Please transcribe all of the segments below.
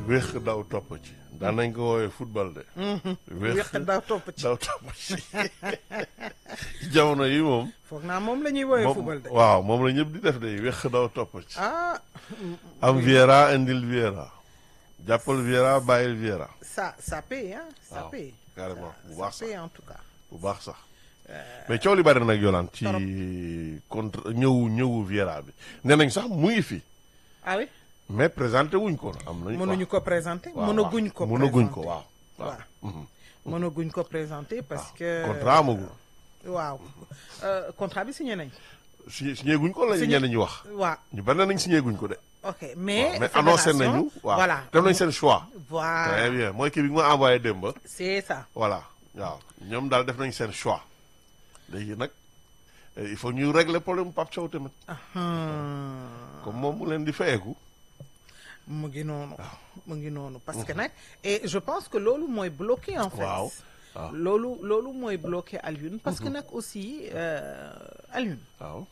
wéex daw topp ci daan nañ ko woowee football de. wéq daw topp ci daw topp ci jamono yi moom. foog naa moom la ñuy woowee moom football de waaw moom la ñëpp di def de wéex daw topp ci. ah am Viera indil Viera. jàppal Viera bàyyil Viera. ça ça paye hein ça waaw paye carrément bu ça baax sax paye en tout cas bu baax sax. mais coow li bari nag Yolande ci Torop. contre ñëwu ñëwu Viera bi nee nañ sax mu ngi fi ah oui mais présenté wuñ ko am nañ mënuñu ko présenter waaw, mënaguñ ko waaw. mënaguñ ko présenter. waaw waaw. waaw Mhm. mënaguñ ko présenter parce que contrat amagul. waaw Euh, contrat bi signé nañ signé signé guñ ko la Signé- ñenn ñi wax. waaw ñu bari nañ signé guñ ko de. ok mais waaw mais annoncé fédération, nañu. waaw voilà def nañ seen choix. très voilà bien mooy kii bi nga ma envoyé démb. c'est ça voilà waaw ñoom daal def nañ seen choix léegi nag eh, il faut ñu régler problème Pape Thiaw tamit Hmm. comme moom mu leen di fayeeku mu ngi noonu mu ngi noonu parce que nag et je pense que loolu mooy bloqué en fait Waaw, waaw. loolu loolu mooy bloqué Alioune parce que nag aussi euh, Alioune waaw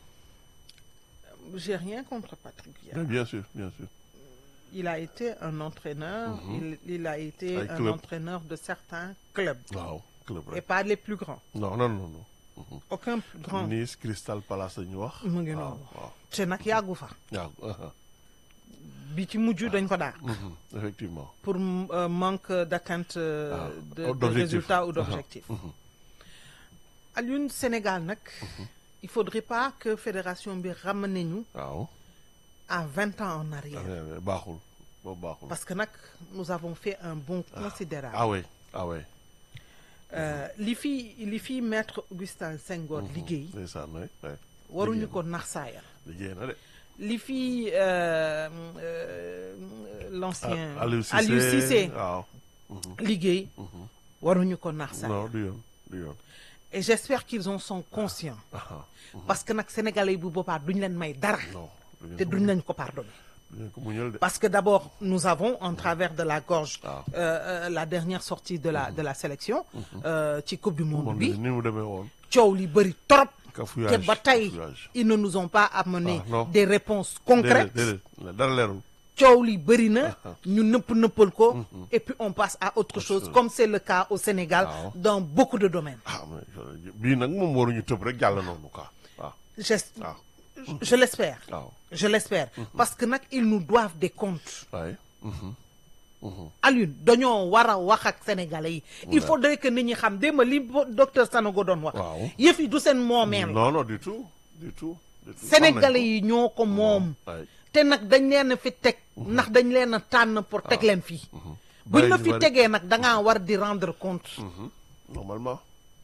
j'ai rien contre Patrick Vieira mais bien sûr bien sûr il a été un entraîneur il, il a été Ay un club. entraîneur de certains clubs waaw club et rek pas les plus grands non non non non aucun plus grand Nice Crystal Palace la ñu wax mu ngi waaw noonu waaw te nag yàggu fa waaw aha. bi ci mujj dañ ko dàq Mhm, effectivement pour euh, manque d'atteinte euh, Ah, de, oh, de d'objectif. résultats ou Ah, d'objectifs Alioune Sénégal nag il faudrait pas que fédération bi ramené ñu waaw à vingt ans en arrière Ah, baaxul boobu baaxul parce que nag nous avons fait un bond considérable ah oui ah oui Euh, li fi li fi maître Augustin Senghor liggéey ndeysaan oui oui waruñu ko nax saayal liggéey na de li fi euh, euh, l'ancien Ah, Aliou Cissé Aliou Cissé waaw liggéey waruñu ko nax saayal non du yoon du yoon et j'espère qu'ils en sont conscients ah parce que nag sénégalais yi bu boobaa duñ leen may dara non du te ngeen ko duñ leen ko pardonner du ngeen ko muñal de parce que d'abord nous avons en travers de la gorge Ah. euh, euh, la dernière sortie de la de la sélection euh, ci coupe du monde moom bi ni mu demee woon coow li bëri trop te cafouillage ba tey cafouillage. ils ne nous ont pas amené Ah, non. des réponses concrètes déedéet déedéet dara leerul coow li bëri na ñu nëpp nëppal ko et puis on passe à autre chose chose. comme c'est le cas au Sénégal Waaw. dans beaucoup de domaines ah mais bii nag moom waruñu tëb rek jàll noonu quoi waaw J'es- waaw je l'espère waaw je l'espère parce que nag ils nous doivent des comptes waaye Alioune dañoo war a wax ak sénégalais yi il faudrait que nit ñi xam démb li bo- docteur Sanogo doon wax Waaw. yëf yi du seen moomeel non non du tout du tout du tout sénégalais yi ñoo ko moom waaye te nag dañ leen a fi teg ndax dañ leen a tànn pour teg leen fii Bàyyi buñ la ñu fi bari. tegee nag da ngaa war di rendre compte normalement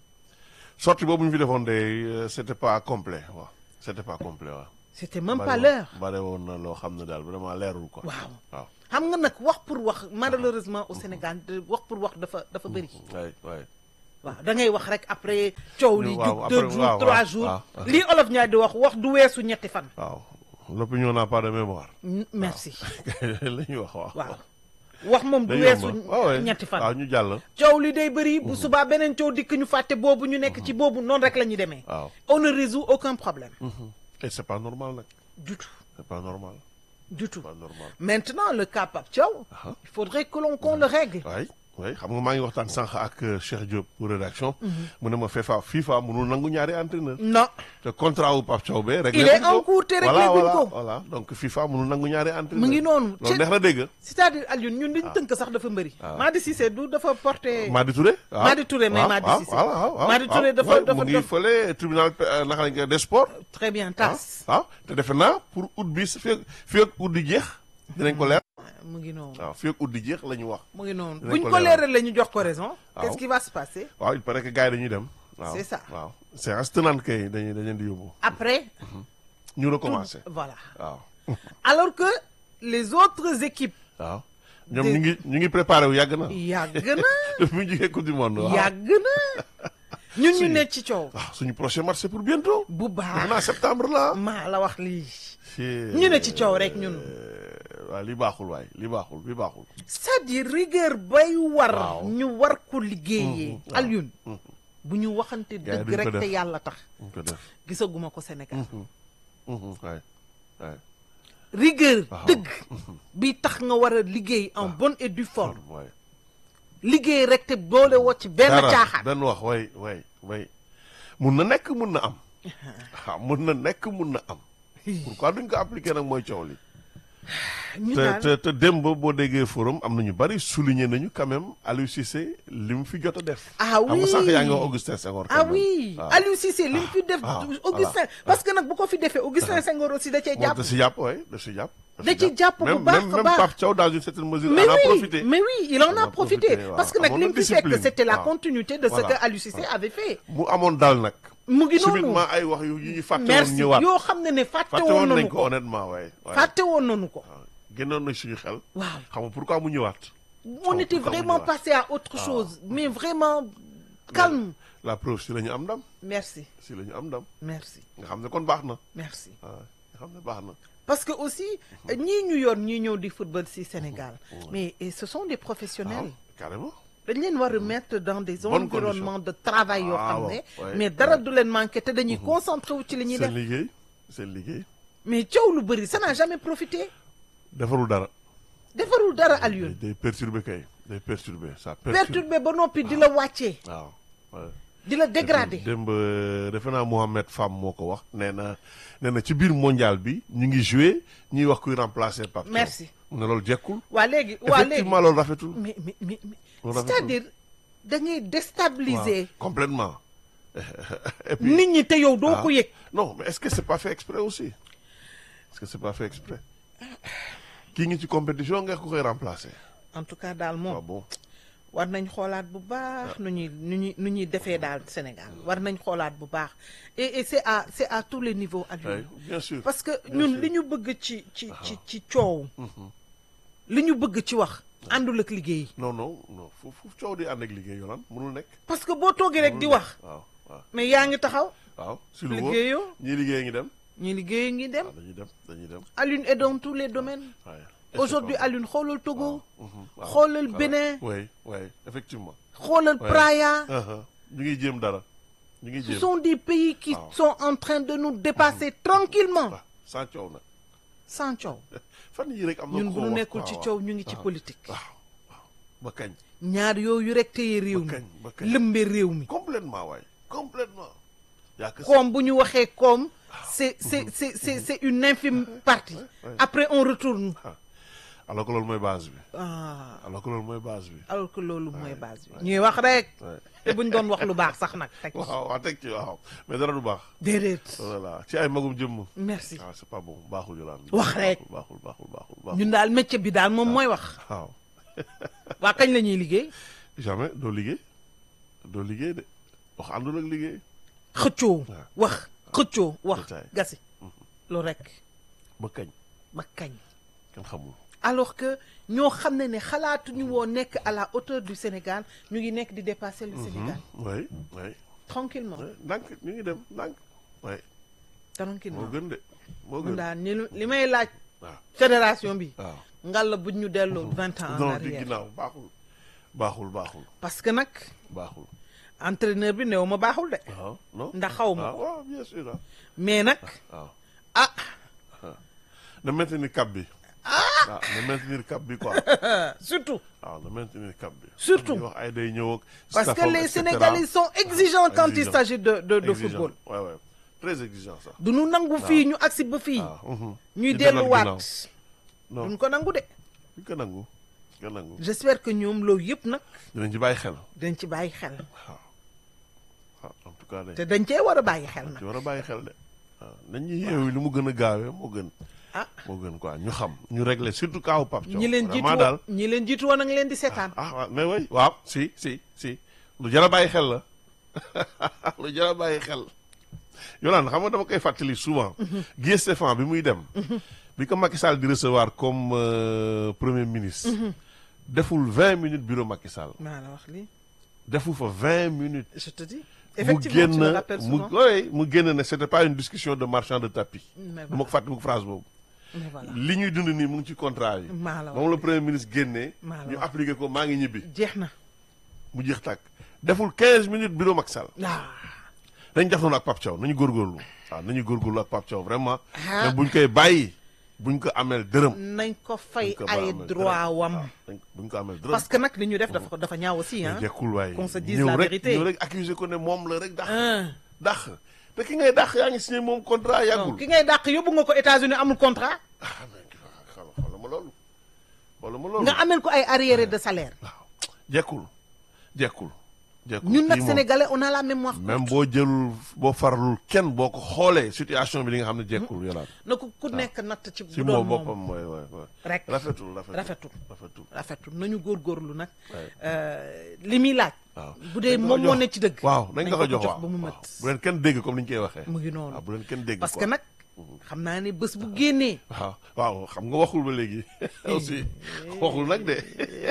sortie boobu ñu fi defoon de euh, c'était pas complet waaw c'était pas complet waaw c'était même Bari pas woon- l'heure bari woon na loo xam ne daal vraiment leerul quoi Waaw. waaw xam nga nag wax pour wax malheureusement au Sénégal de- wax pour wax dafa dafa bëri waay waay waaw da ngay wax rek après coow li Waaw, jug après, deux jours waaw, trois waaw, jours waaw. lii olof ñaar di wax wax du weesu ñetti fan waaw l'opinion n'a pas de mémoire Mm, merci la ñuy wax waaw waaw wax moom du day weesu yomb waaw waay. ñetti fan waaw ñu jàll coow li day bëri bu subaa beneen coow dikk ñu fàtte boobu ñu nekk ci boobu noonu rek la ñuy demee waaw on ne résout aucun problème et c'est pas normal nag du tout c'est pas normal du tout pas normal maintenant le cas Pape Thiaw Ah. il faudrait que l'on qu'on le règle waay waay xam nga maa ngi waxtaan sànq ak euh, Cheikh Diop pour rédaction mu ne ma FIFA FIFA mënul nangu ñaari entraîneur non te contrat wu Pape Thiaw bee réglé Il est guñ ko. en cours te réglé voilà guñ voilà ko. voilà donc FIFA mënul nangu ñaari entraîneur mu ngi noonu loolu neex na dégg c'est-à-dire Alioune ñun liñ tënk sax dafa mbëri Madi Cissé du dafa porté Madi Touré waaw Madi Touré, mais waaw, Madi waaw, Cissé. voilà, waaw, waaw, Madi Touré waaw, dafa- waaw, dafa mu ngi def- fële tribunal euh, naka lañ koy des sports très bien ah tas waaw te defe naa pour août bi fii ak fii ak août di jeex dinañ ko leer mu ngi noonu waaw fii ak août di jeex la ñu wax mu ngi noonu Dinañ buñ ko ko leeral. leeral la ñu jox ko raison Waaw. qu'est-ce qui va se passer waaw il paraît que gars yi dañuy dem waaw C'est ça. waaw séance tenante kay dañuy dañ leen di yóbbu après ñu recommencer voilà waaw alors que les autres équipes waaw ñoom Des- ñu ngi ñu ngi préparé wu yàgg na yàgg na depuis mu jugee coupe du monde waaw yàgg na ñun ñu Suñu- nekk ci coow waaw suñu prochain match c'est pour bientôt bu defe baax naa septembre la maa la wax lii ñu ñu ne ci coow rek ñun waaw li baaxul waay li baaxul li baaxul c'est-à-dire rigueur bay war Waaw. ñu war ko liggéeyee waaw. Alioune bu ñu waxante Gars yi dëgg duñ ko rek te def. yàlla tax ñu ko def gisaguma ko Sénégal waay waay rigueur Waaw. dëgg bi tax nga war a liggéey en bonne et due forme waay liggéey rek te boole woo ci benn dara caaxaan benn wax way way way mun na nekk mun na am waaw mun na nekk mun na am pourquoi duñ ko appliquer nag mooy coow li ñu te daal te te démb boo déggee forum am na ñu bari souligner nañu quand même Aliou Cissé li mu fi jot a def. Ah xam nga sànq oui. yaa ngi wax Augustin Senghor. quand ah même. oui waaw. Aliou Cissé li mu fi def ah, Augustin voilà. parce que nag bu ko fi defee Augustin Senghor aussi da cee Bon, jàpp da si jàpp waay da si jàpp. Da ci jàpp bu même baax même a même baax. Pape Thiaw dans une certaine mesure. mais en a oui profité. mais oui il en On a a profité profité, waaw. parce que nag Amoon li na mu fi discipline. fekk c'était la waaw. continuité de ce Voilà. que Aliou Cissé avait fait mu amoon daal nag. mu ngi noonu subitement ay wax yu yu ñu fàtte woon merci ñëwaat. yoo xam ne ne fàtte fàtte woon woon nañ nañu ko ko honnêtement waay. waay. fàtte woon nañu ko waaw génnoon na suñu xel. waaw xam nga pourquoi mu ñëwaat. on était pourquoi mu vraiment ñëwaat. passé à autre chose mais vraiment calme la preuve si la ñu am ndam merci si la ñu am ndam merci nga xam ne kon baax na. merci waaw nga xam ne baax na. parce que aussi ñii ñu yor ñii ñëw di football ci Sénégal mais et ce sont des waaw professionnels carrément. dañ leen war a mettre dans des Bonne environnements de travail yoo Ah, xam bon, ne ouais, mais dara ouais. du leen manqué te dañuy concentré wu ci li ñuy seen def liggéey seen liggéey. mais coow lu bëri ça n'a jamais profité defarul dara. defarul dara day Alioune day perturbé kay day perturbé ça perturbe. perturbé ba noppi di la wàccee waaw. ouais. di la dégradé démb defe naa Mohamed Fam moo ko wax nee na nee na ci biir mondial bi ñu ngi joué ñuy wax kuy remplacer Pape Thiaw. Merci. mu ne loolu jekkul. waa léegi waa léegi effectivement loolu rafetul. mais mais mais mais Loolu rafetul. c'est-à-dire da ngay déstabiliser waaw complètement. et puis nit ñi te yow doo ah, ko yëg non mais est-ce que c'est pas fait exprès aussi est-ce que c'est pas fait exprès kii ngi ci compétition nga ko koy remplacer. en tout cas daal waaw moom bon war nañ xoolaat bu baax nu ñuy nu ñuy nu ñuy defee daal Sénégal war nañ xoolaat bu baax et et c'est à c'est à tous les niveaux oui, Alioune bien sûr. parce que Bien ñun sûr. li ñu bëgg ci ci ci ci coow li ñu bëgg ci wax àndul ak liggéey non non non fu fu coow di ànd ak liggéey yoonam mënul nekk. parce que boo toogee rek di mënul wax nekk. waaw waaw mais yaa ngi taxaw waaw si lu wóor liggéeyoo ñii liggéey ngi dem. ñi liggéey ngi dem waaw dañuy dem dañuy dem. Alioune est dans tous les domaines waaye. aujourd'hui Alioune xoolal Togo waaw. xoolal waaw. Bénin oui oui effectivement. xoolal Ouais. Praia Uh-huh. ñu ngi jéem dara. ñu ngi ce jéem. sont des pays qui Waaw. sont en train de nous dépasser tranquillement waaw sans coow nag. sans coow fan yii rek am na ñun ku bu ko ñu wax. nekkul ci waaw, coow ñu ngi ci waaw. politique waaw waaw ba kañ. ñaar yooyu rek téye réew ba mi kañ ba kañ. lëmbe réew mi complètement waay complètement. yaa que koom bu ñu waxee koom c'est c'est c'est c'est c'est une infime partie ouais. après on retourne ah alors que loolu mooy base bi. ah alors que loolu mooy base bi. alors que loolu mooy base bi ñuy wax rek Ouais. te buñ doon wax lu baax sax nag teg ci. waaw waaw teg ci waaw mais dara du baax. déedéet voilà ci ay magum jëmm. merci ah c'est pas bon baaxul Yolande. Wax rek. baaxul baaxul baaxul baaxul. ñun daal métier bi daal moom mooy wax waaw waa kañ la ñuy liggéey jamais doo liggéey doo liggéey de wax àndul ak liggéey. xëccoo Ouais. wax xëccoo wax Détail. gasi loolu rek ba kañ ba kañ kenn xamul. alors que ñoo xam ne ne xalaatuñu woo nekk à la hauteur du Sénégal ñu ngi nekk di dépasser le Sénégal oui oui tranquillement oui ndànk ñu ngi dem ndànk. oui moo tranquillement gën de moo mun gën. daal ni li may laaj waaw fédération bi waaw. ngalla buñ ñu delloo vingt ans en non di arrière ginnaaw baaxul. baaxul baaxul parce que nag baaxul. entraîneur bi néew ma baaxul de waaw non. ndax xaw ma ah ko waaw bien sûr ah. mais nag waaw. ah na maintenir cap bi. ah na maintenir cap bi quoi. surtout waaw na maintenir cap bi. Surtout. ñuy wax ay day ñëw ak. parce que staffam, les et cetera. Sénégalais sont exigeants quand il Exigeants. s'agit de de de Exigeant. football ouais ouais très exigeant ça. du ñu nangu fii ñu agsi ba fii waaw. mhm. ñuy Di dalal delluwaat ginnaaw. non duñ ko nangu de duñ ko nangu. duñ ko nangu. j'espère que ñoom loolu yëpp nag dinañ ci bàyyi xel. dañ ci bàyyi xel waaw waaw en tout cas de. te dañ cee war a bàyyi xel ci nag war a bàyyi xel de. waaw nañ ñu yeewu lu mu gën a gaawee moo gën. ah moo gën quoi ñu xam ñu régler surtout kaawu Pape Thiaw. ñi leen jiitu vraiment daal. woon ñi leen jiitu woon a ngi leen di seetaan ah waaw mais oui waaw si si si lu jar a bàyyi xel la lu jar a bàyyi xel Yolande xam nga dama koy fàttali souvent Guy Stéphane bi muy dem bi ko Macky Sall di recevoir comme euh, premier ministre deful vingt minutes bureau Macky Sall maa la wax lii deful fa vingt minutes je te dis mu effectivement tu le génn rappelles mu souvent oui mu génn ne c'était pas une discussion de marchand de tapis mais du ma ko fàtte mu ko phrase boobu mais voilà li ñuy dund nii mu ngi ci contrat yi maa la wax moom la premier ministre génnee Maa la ñu wax. appliqué ko maa ngi ñibbi jeex na mu jeex tàkk deful 15 minutes bureau Macky Sall ah nañ def noonu ak Pape Thiaw nañu góorgóorlu waaw nañu góorgóorlu ak Pape Thiaw vraiment Ah. mais buñ koy bàyyi buñ ko ameel dërëm. nañ ko fay buñ ko ay ameel droit dërëm. wam waaw, dañ- buñ ko ameel dërëm. parce que nag li ñu def dafa dafa ñaaw aussi ah jekkul waaye qu'on se dise ñëw la rek vérité. ñëw rek accuser ko ne moom la rek dax ah dax te ki ngay dax yaa ngi signé moom contrat non yàggul. ki ngay dàq yóbbu nga ko États-Unis amul contrat ah mais xoolal xoolal ma loolu. xoolal ma loolu. nga amel ko ay arriéré de salaire waaw jekkul jekkul. jekkul ñun nag kii moom- sénégalais on a la mémoire même boo jëlul boo farlul kenn boo ko xoolee situation bi di nga xam ne jekkul yolaat na ko ku nekk natt ci si bu moom doon boppam moom mooy mooy mooy rek rafetul rafetul rafetul rafetul rafetul nañu góorgóorlu nag Ouais. euh, li muy laaj waaw bu dee Nañ ko moom moo jox. ne ci dëgg waaw nañ ko ko jox waaw ba mu waaw. mët bu leen kenn dégg comme ni ñu koy waxee mu ngi noonu waaw bu leen kenn dégg parce quoi. que nag xam naa ne bés bu génnee waaw waaw xam nga waxul ba léegi aussi waxul nag de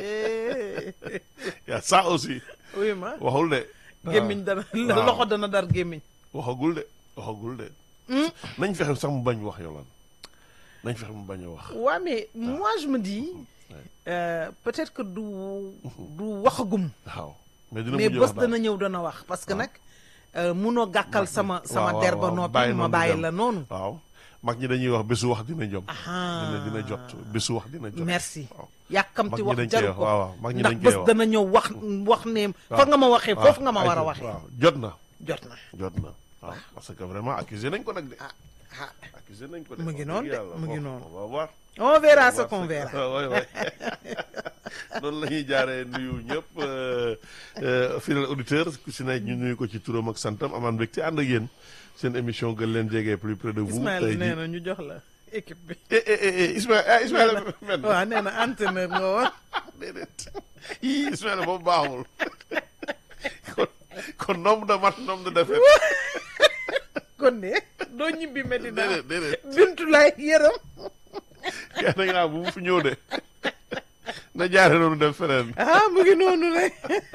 yaa ça aussi oui ma waxul de gémmiñ dana waaw. loxo dana dar gémmiñ waxagul de waxagul de nañ fexe sax mu bañ wax yolaan nañ fexe mu bañ a wax waa mais moi je me dis euh, peut-être que du du waxagum waaw mais dina mais mujj wax bés daal. dana ñëw dana wax parce que nag euh, munoo gàkkal sama sama waaw, der waaw, ba waaw, noppi bàyyi ma noonu di bàyyi dem. la noonu waaw mag ñi dañuy wax bésu wax dina jom Ahaa. dina dina jot bésu wax dina jot merci waaw. yàkkamti Mag ñi wax dañ koy jaru wax, ko waaw, waaw, mag ñi ndax dañ koy bés wax. dana ñëw wax wax ne fa nga ma waxee waaw, foofu nga ma war a ayca, waxee waaw jot na jot na jot na waaw parce que vraiment accusé nañ ko nag de ah ah accusé nañ ko de Mu ngi wax noonu dëgg de, yàlla. mu ngi Bon, noonu. on va voir on verra On ce va qu'on voir verra Ah, ouais, ouais. noonu la ñuy jaaree nuyu ñëpp euh, euh, fidèle auditeur ku si ne ñu nuyu ko ci turam ak santam amaan mbégte ànd ak yéen seen émission gën leen jege plus près de vous Ismaël tey nee jii na ñu jox la équipe bi eh eh eh eh, Ismaël ah Ismaël men waaw nee na entraîneur nga woon déedéet yii Ismaël boobu baaxul kon kon nombre de match nombre de défaite kon ne doo ñibbi Medina déedéet déedéet bintu lay yërëm kenn da nga bu mu fi ñëw de na jaare noonu dem feneen ah mu ngi noonu rek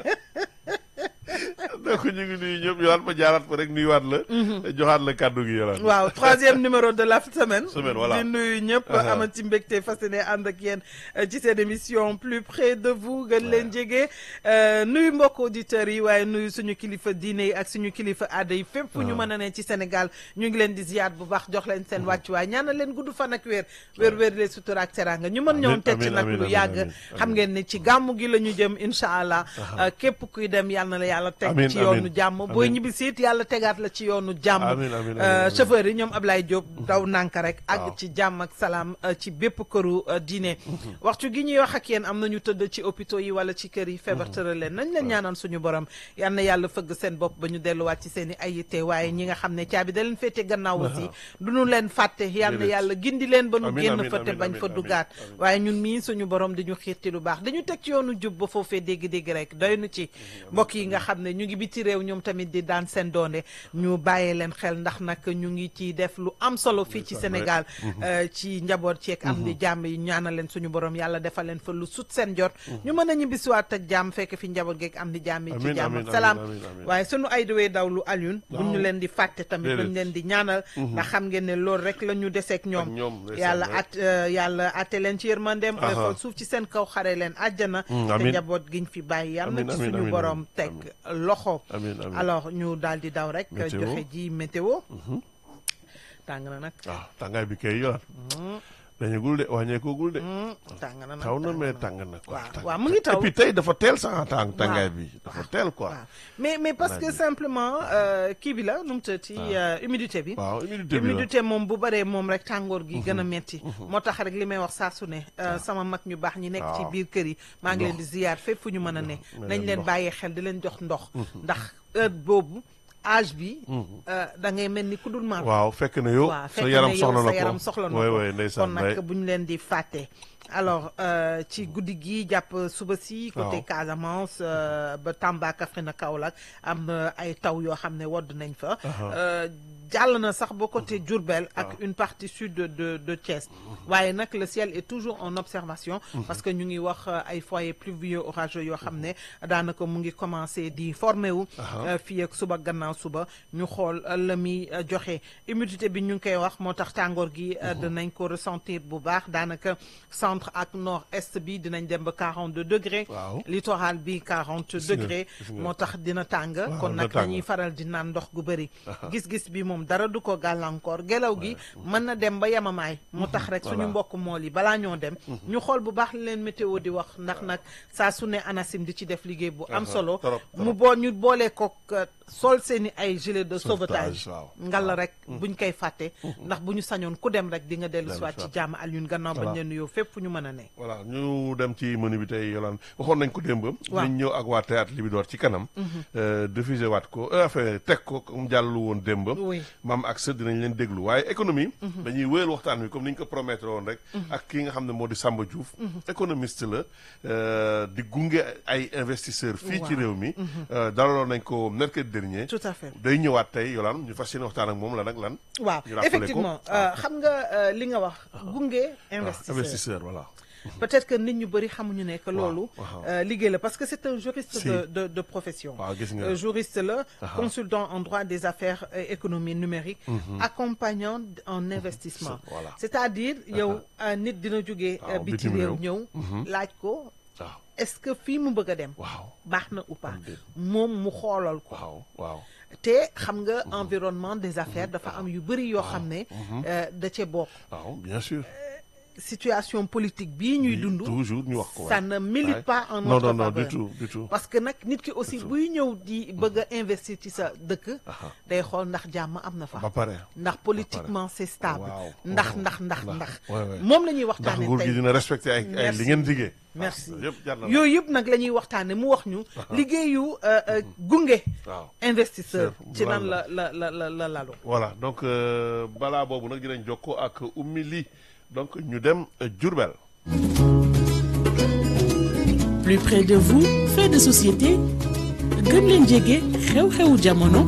donc ñu ngi nuyu ñëpp yowaat ma jaaraat fa rek nuyuwaat la joxaat la kàddu gi yowaat waaw troisième numéro de la semaine Semaine, voilà. di nuyu ñëpp Uh-huh. amati mbégte fas yéene ànd ak yéen euh, ci seen émission plus près de vous gën leen jege euh, nuyu mbokk auditeurs yi waaye nuyu suñu kilifa diine yi ak suñu kilifa aada yi fépp fu ñu mën a ne ci Sénégal ñu ngi leen di ziyaat bu baax jox leen seen wàccuwaay ñaanal leen gudd fan ak weer weer weer lee sutura ak teraanga ñu mën Amiin, ñoon teg ci amiin, nag amiin, lu amiin, yàgg amiin, xam ngeen ne ci gàmmu gi la ñu jëm incha allah euh, képp kuy dem yàlla na la yàlla teg Amiin, ci amiin, yoonu jàmm booy amiin. ñibbi siit yàlla tegaat la ci yoonu jàmm Amiin, amiin, amiin, Euh, amiin. chauffeur yi ñoom Ablaye Diop daw nànk rek Waaw. ak ci jàmm ak salaam euh, ci bépp këru euh, diine waxtu gi ñuy wax ak yéen am nañu tëdd ci hôpitaux yi wala ci kër yi feebar tëral leen nañ leen ñaanal suñu borom yal na yàlla fëgg seen bopp ba ñu delluwaat ci seen i ay yitte waaye ñi nga xam ne caabi da leen féete gannaaw aussi du ñu leen fàtte yal na Déedéet. yàlla gindi leen ba nu Amiin, génn amiin, fa te amiin, bañ amiin, fa amiin, dugaat amiin. waaye ñun mii suñu borom di ñu xiirti lu baax dañu teg ci yoonu jub ba foofee dégg-dégg rek doy nu ci mbokk yi nga xam ne ñu ngi biti réew ñoom tamit di daan seen doonde ñu bàyyee leen xel ndax nag ñu ngi ci def lu am solo fii ci Sénégal euh, ci njaboot ceeg am di jàmm yi ñaanal leen suñu borom yàlla defal leen fa lu sut seen jot ñu mën a ñibbisiwaat ak jàmm fekk fi njaboot geeg am di jàmm yi ci Amiin, jàmm amiin, ak salaam amiin, amiin, amiin. waaye suñu ay dawee daw lu Alioune bu ñu Waaw. leen di fàtte tamit Déedéet. dañ leen di ñaanal ndax xam ngeen ne loolu rek la ñu deseeg ñoom Ak ñoom, ndeysaan, yàlla ouais. at euh, yàlla atte leen ci yërmandeem Aha. xool suuf ci seen kaw xare leen àjjana Mm, te amiin. njaboot giñ fi bàyyi yàlla Amiin, na ci amiin, suñu amiin, borom teg loxo amiin amiin alors ñu daal di daw rek Météo. joxe ji météo tàng na nag waaw tàngaay bi kay yowaat dañagul de wàññeekugul de Hmm, tàng na nag taw na tàng mais tàng na quoi waaw tàng. waaw mu ngi taw et puis tey dafa teel sax tàng tàngaay bi dafa teel quoi waaw mais mais parce que Voilà. simplement euh, kii bi la nu mu tëddee euh, humidité bi waaw humidité bi la humidité moom bu baree moom rek tàngoor gi gën a metti moo tax rek li may wax saa su ne euh, sama mag ñu baax ñi nekk ci waaw. biir kër yi maa ngi leen di Ndox. ziyaar fépp fu ñu mën a ne may nañ leen leen ndox. bàyyee xel di leen jox ndox ndax heure boobu âge bi euh, da ngay mel ni ku dul mar waaw fekk na yow waaw sa fekk yaram ne yow soxla na sa ko yaram soxla na way ko way kon ndeysaan nag way bu ñu leen di fàtte alors euh, ci guddi gi jàpp suba si côté Waaw. Casamance euh, ba Tamba Kaffrine Kaolack am na ay taw yoo xam ne wodd nañ fa Euh, jàll na sax ba côté Diourbel ak une partie sud de de de Thiès waaye nag le ciel est toujours en observation parce que ñu ngi wax euh, ay foyers pluvieux orageux yoo xam ne daanaka mu ngi commencé di formé wu euh, fii ak suba gannaaw suba ñu xool euh, la muy euh, joxe humidité bi ñu ngi koy wax moo tax tàngoor gi euh, dinañ ko ressentir bu baax daanaka centre ak nord est bi dinañ dem ba 42 degrés Waaw. littoral bi 40 Gis nga, degrés gis nga. moo tax dina tàng Waaw, kon dina nag tàng. dañuy faral di naan ndox gu bëri gis-gis bi moom moom dara du ko gàllankoor ngelaw gi mën na dem ba yamamaay mu tax rek suñu Voilà. mbokk mool yi balaa ñoo dem ñu xool bu baax li leen météo di wax ndax nag saa su ne ANACIM di ci def liggéey bu am Aha, solo trop, mu trop. boo ñu boolee ko sol seeni ay gilet de sauvetage Sauvetage, waaw. ngal rek buñ koy fàtte ndax bu ñu sañoon ku dem rek di nga dellu Dellu siwaat ci siwaat. jàmm Alioune gannaaw bañ Voilà. leen nuyoo fépp fu ñu mën a ne voilà ñu dem ci menu bi tey yolaan waxoon nañ ko démb Waaw. nañ ñëw ak waa théâtre Libidor ci kanam euh, diffusé waat ko euh, enfin teg ko comme jàllu woon démb Oui. maam ak sët dinañ leen déglu waaye économie dañuy wéyal waxtaan wi comme ni ñu ko promettre woon rek ak ki nga xam ne moo di Samba Diouf économiste la euh, di gunge ay investisseurs fii ci Waaw. réew mi euh, dalaloon nañ ko mercredi dernier tout à fait day ñëwaat tey yolaan ñu fas yéene waxtaan ak moom la nag lan waaw ñu rappelé ko. effectivement euh, xam nga euh, li nga wax gunge Ah, investisseur investisseur voilà peut-être que nit ñu bëri xamuñu ne que loolu waaw. euh, liggéey la parce que c'est un juriste Si. de, de de profession waaw gis nga Euh, juriste la Aha. consultant en droit des affaires et économie numérique accompagnant en investissement Voilà. c'est-à-dire yow euh, nit dina jógee Waaw, biti bitim réew réew. ñëw laaj ko waaw est-ce que fii mu bëgg a dem waaw baax na ou pas Am déet. moom mu xoolal ko waaw waaw te xam nga environnement des affaires dafa am yu bëri yoo xam ne euh, da cee bokk waaw bien sûr situation politique bii ñuy dund toujours ñu wax ko ça waay. ne milite Ouais. pas en non notre non non faveur. du tout du tout parce que nag nit ki aussi buy ñëw di bëgg a investir ci sa dëkk Aha. day xool ndax jàmm am na fa ba pare ndax politiquement c'est stable Waaw. ndax Waaw. ndax ndax Ndax. ndax Ouais, ouais. moom la ñuy ndax waxtaane nguur gi tey dina respecté ay ay Merci. li ngeen diggee Merci. waaw, yëpp jar na yooyu yëpp nag la ñuy waxtaane mu wax ñu liggéeyu euh, euh, gunge waaw investisseur Sûr. ci nan Lan la la la la la lalu voilà donc euh, balaa boobu nag dinañ jokkoo ak ummi li donc ñu dem euh, Diourbel plus près de vous fait de société gën leen jege xew-xewu jamono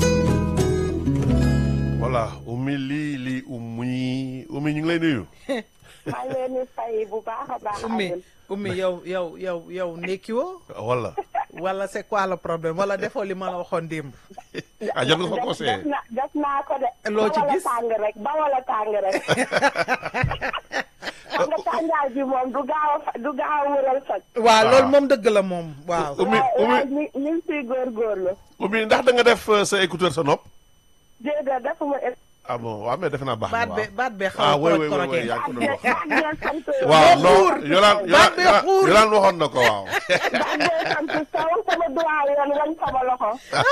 voilà ummi li li ummi ummi ñu ngi lay nuyu maa ngi leen di fay bu baax a baax. ummi Alioune. ummi yow yow yow yow ndekkiwoo wala wala c'est quoi le problème wala defoo li ma la waxoon démb ah jot nga ko def conseillé def na def naa ko de. Loo ci ba wala gis? tàng rek ba wala tàng rek. xam nga tàngaay bi moom du gaaw a fa- du gaaw a wëral soj. waaw loolu moom dëgg la moom waaw ummi waaye ummi waaye ñu ñu ngi siy góorgóorlu. ummi ndax da nga def euh, sa écouteur sa nopp déedéet defuma é- ah bon waaw mais defe naa baax na baat waaw be baat bee xaw ah a oui oui koroj oui korojee oui yaa ngi ko doon wax baat bee sant. waaw Bee non xuur. yolaan Baat bee yolaan xuur. yolaan waxoon na ko waaw baat bee sant saw sama doyen wañ sama loxo.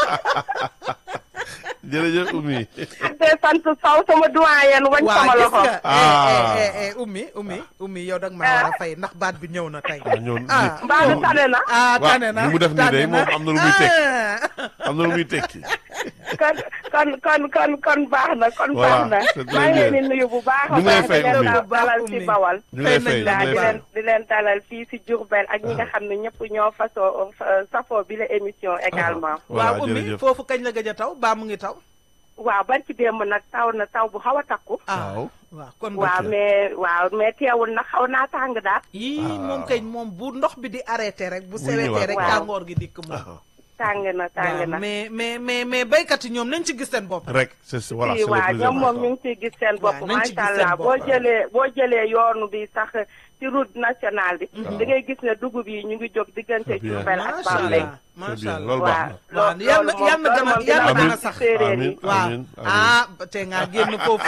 jërëjëf ummi baat bee sant saw sama doyen wañ waaw sama gis loxo. nga Ah. eh, eh, eh, eh, ummi ummi ummi yow dag maa war a fay ndax baat bi ñëw na tey ah ñëw ah mbaa mi tane na. ah waaw, tane na li mu def nii day tane na. moom am na lu muy teg. Ah. am na lu muy tekki kon kon kon kon kon baax na kon Voilà, baax na c'est très maa ngi leen bien. di nuyu bu baax a Ñu ngi lay baax fay, di leen Oumy. da- dalal ci Oumy. Bawal ñu ngi lay Fay fay nañ ñu la ngi waaw lay di fay leen di leen dalal fii si Diourbel ak ñi nga xam ne ñëpp ñoo fasoo fa- safoo bi la émission également voilà waaw ummi jërëjëf foofu kañ la gëj a taw baa mu ngi taw waaw barki démb nag taw na taw bu xaw a takku ah waaw waaw kon waaw ok. mais waaw mais teewul nag xaw naa tàng daal yii Ah. moom kañ moom bu ndox bi di arrêté rek bu Muy sewetee ñëwaat. rek Waaw. tàngoor gi dikk moom Ah, tàng na tàng waaw na mais mais mais mais béykat yi ñoom nañ ci gis seen bopp rek c'est c'est- voilà si c'est le waaw plus ñoom moom ñu important. ngi ciy gis seen bopp Waaw, nañ ci gis macha seen allah bopp. boo jëlee boo jëlee yoonu bi sax ci route nationale bi da ngay gis ne dugub yi ñu ngi jóg diggante Très bien. Diourbel ak macha Bambey allah Très macha bien allah loolu baax na waaw loolu yal na moom- yal na loolu gën a moom yal na dina gën a baax sax ci séeréer amiin yi waaw amiin amiin ah ba tey ngaa génn foofu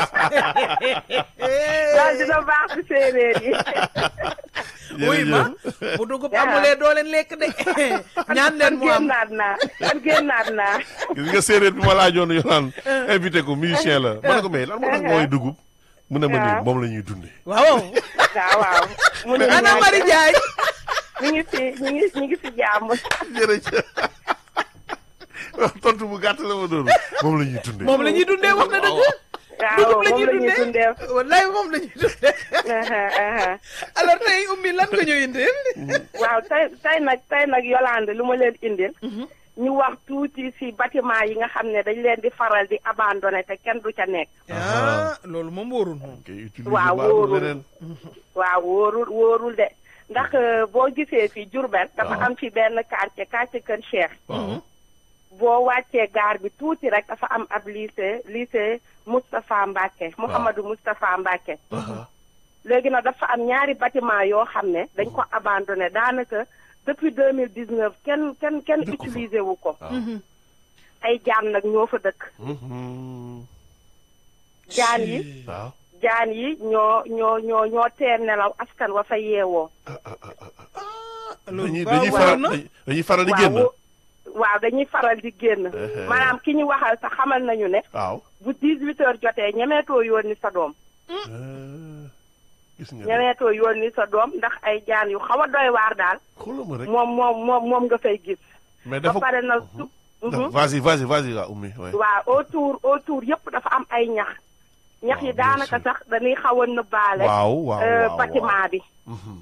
loolu dina baax ci séeréer yi wuy ma jërëjëf bu dugub Yaa. amulee doo leen lekk de ñaan leen mu am génnaat naa kon génnaat naa gis nga séeréer bi ma laajoon yolaan invité ko musicien la ma ne ko mais lan moo tax mooy dugub mu ne ma nii waaw. moom la ñuy dundee waaw waaw waaw mu ne ana ñaar- Mari Jaay ñu ngi fi ñu ngi ñu ngi fi jàmm jërëjëf tontu bu gàtt la ma doon moom la ñuy dundee moom la ñuy dundee wax na dëgg waaw dugub la moom ñuy la ñuy dundee dundee wallaay moom la ñuy dundee Aha, aha. alors tey ummi lan nga ñu indil waaw tey tey nag tey nag Yolande lu ma leen indil ñu wax tuuti si bâtiment yi nga xam ne dañ leen di faral di abandonné te kenn du ca nekk ah loolu moom wóorul moom ok utiliser Waaw, baaxul wóorul. leneen waaw wóorul wóorul de ndax euh, boo gisee fi Diourbel dafa Waaw. am fi benn quartier quartier Kër Cheikh waaw boo wàccee gaar bi tuuti rek dafa am ab lycée lycée Moustapha Mbacke Mouhamadou Moustapha Mbacke aha léegi nag dafa am ñaari bâtiment yoo xam ne dañ ko abandonné daanaka depuis deux mille dix neuf kenn kenn kenn Dëkku fa. utilisé wu ko waaw ay jaan nag ñoo fa dëkk Mhm. jaan yi waaw jaan yi ñoo ñoo ñoo ñoo teel nelaw askan wa fa yeewoo dañuy waaw dañuy waaw faral na. dañuy- dañuy faral di génn waaw waaw dañuy faral di génn Eh. maanaam ki ñu waxal sax xamal nañu ne waaw bu 18 heures jotee ñemeetoo yónni sa doom Eh, gis nga de ñemeetoo yónni sa doom ndax ay jaan yu xaw a doy waar daal xoolal ma rek moom moom moom moom nga fay gis mais ba dafa pare nag su dafa- vas-y vas-y vas-y waa ummi ouais. waaw autour autour yëpp dafa am ay ñax ñax yi Waaw, bien daanaka sûr. sax dañuy xaw a nëbbaale waaw waaw euh, waaw bâtiment bi Mhm.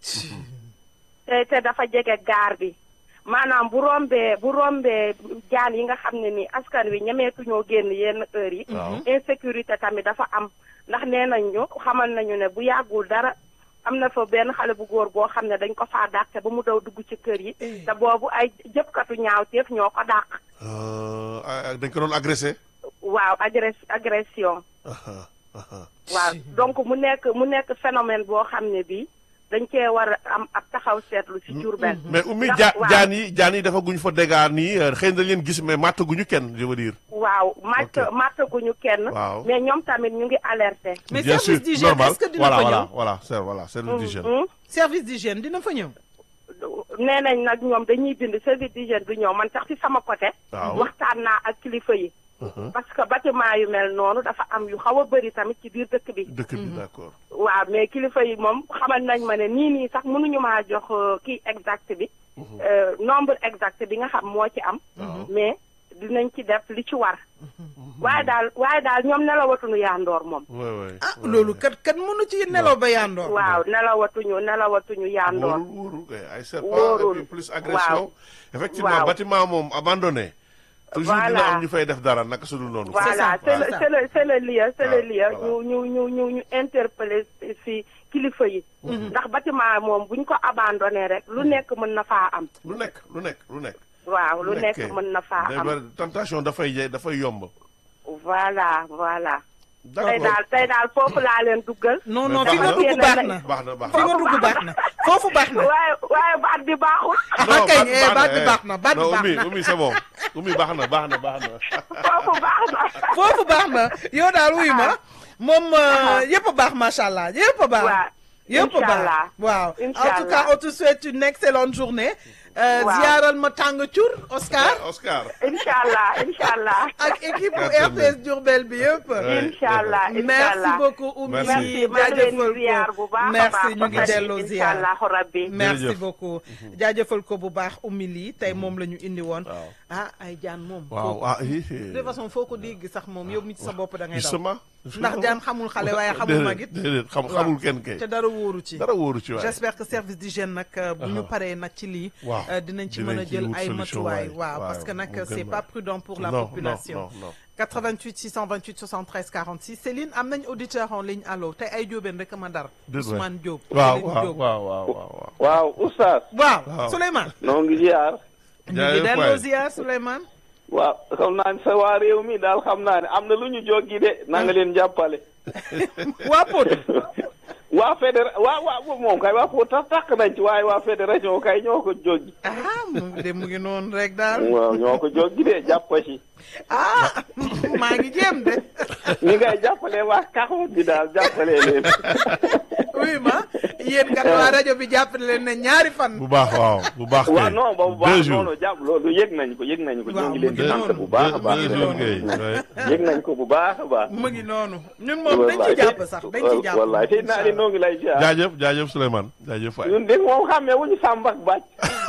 te te dafa jege gaar bi maanaam bu rombee bu rombee jaan yi nga xam ne ni askan wi ñemeetuñoo génn yenn heures yi waaw insécurité tamit dafa am ndax nee nañ ñu xamal nañu ne bu yàggul dara am na fa benn xale bu góor boo xam ne dañ ko faa dàqte ba mu daw dugg ci kër yi te boobu ay jëpkatu ñaawteef ñoo ko dàq Euh, ah, dañ ko doon agressé waaw agress agression Aha, aha. waaw donc mu nekk mu nekk phénomène boo xam ne bii dañ cee war a am ab taxaw seetlu ci Diourbel mais ummi Ndax- ja waaw. jaan yi jaan yi dafa guñ fa dégâts nii euh, xëy na dañ leen gis mais màttaguñu kenn je veux dire waaw màtt Ok. màttaguñu kenn Waaw. mais ñoom tamit ñu ngi alerté mais bien sûr service d'hygiène normal est-ce que dina voilà fa voilà ñëw voilà c'est voilà service d'hygiène Mhm. service d'hygiène dina fa ñëw nee nañ nag ñoom dañuy bind service d'hygiène du ñëw man sax ci sama côté Waaw. waxtaan naa ak kilifa yi Mhm. parce que bâtiment yu mel noonu dafa am yu xaw a bëri tamit ci biir dëkk bi dëkk bi d'accord waaw mais kilifa yi moom xamal nañ ma ne nii nii sax mënuñu maa jox euh, kii exact bi euh, nombre exact bi nga xam moo ci am mais dinañ ci def li ci war waaye daal waaye daal ñoom nelawatuñu yaandoor moom ouais ouais ah loolu kat kat mënu ci nelaw ba yandoor waaw nelawatuñu nelawatuñu yaandoor wóorul wóorul kay ay serpent Wóorul. et puis plus agression effectivement Waaw. bâtiment moom abandonné toujours dina Voilà. am ñu fay def dara naka su dul noonu voilà ça, c'est voilà. le c'est le c'est le lieu c'est le Voilà, lieu voilà. ñu ñu ñu ñu ñu interpeller fi kilifa yi ndax bâtiment moom buñ ko abandonné rek lu nekk mën na faa am lu nekk lu nekk lu nekk waaw lu nekk kay. mën na faa Day am bari- tentation dafay ye- dafay yomb voilà voilà tey d'accord daal tey daal foofu laa leen duggal non Mais non baax fi nga na. dugg baax na baax na baax fi na nga dugg baax na foofu baax na waaye waaye baat bi baaxul ah kay eh, baat bi eh. baax na baat bi non baax Oumy na Oumy c'est bon Oumy baax na baax na baax na foofu baax na foofu baax na yow daal wuy ma moom euh, yëpp a baax macha allah yëpp a baax. waaw yëpp a baax Inch'Allah. waaw. en Inch'Allah. tout cas on te souhaite une excellente journée. Euh, Waaw. ziyaaral ma tàng cur Oscar. Oscar incha allah incha allah ak équipe bu Certainement. RTS Diourbel bi yëpp. Ouais. incha allah incha merci allah beaucoup Oumy. Merci. merci maa ngi leen di ziar bu baax a merci baax ñu ngi ba delloo incha ziar. allah rabbi merci Jërëjëf. beaucoup jaajëfal ko bu baax Oumy lii tey moom la ñu indi woon. Waaw. ah ay jaan moom. waaw foo- ah hi, hi. de toute façon foo ko dégg sax moom yow mi ci sa bopp da ngay daw. justement ndax jaan xamul xale waaye xamul magit. déedéet xam xamul kenn kay te dara wóoru ci. dara wóoru ci waay j'espère que service d'hygiène nag euh, bu ñu paree nag ci lii Waaw. euh, dinañ ci Dinañ mën a ci jël wut ay solution, matuwaay waay. waaw Waaw, parce que nag mu c'est gën pas a- prudent pour la Non, non, population non, non. 88 628 73 46 Céline am nañ auditeur en ligne allo te ay jóobeen rek ma dar Déet waay. Ousmane Diop waaw Céline waaw Diop. waaw waaw waaw waaw oustaz waaw Waaw. Souleymane noo ngi ziar ñu ngi Jaajëf delloo waay. ziar Souleymane waaw xam naa ne sa waa réew mi daal xam naa ne am na lu ñu joggi de na nga leen jàppale waa Pod waa fédéra waa waa moom kay waa foo tax tàq nañ ci waaye waa fédération kay ñoo ko joggi ah mu de mu ngi noonu rek daal waaw ñoo ko joggi de jàppa ci ah maa ngi jéem de ni ngay jàppale waa kaxoot bi daal jàppale leen oui ma yéen kat waa rajo bi jàppale leen ne ñaari fan bu baax waaw bu baax waaw kay non ba bu deux baax jours noonu jàpp loolu yëg nañ ko yëg nañ ko ñoo ngi leen di Waaw, sant bu baax a baax deux jours kay ouais. yëg nañ ko bu baax a baax mu ngi noonu ñun moom dañ ci jàpp sax dañ ci jàpp wallaay tey naa ne noo ngi lay ziar jaajëf jaajëf Souleymane jaajëf waay ñun de moom xàmmee wuñu sàmb ak bàcc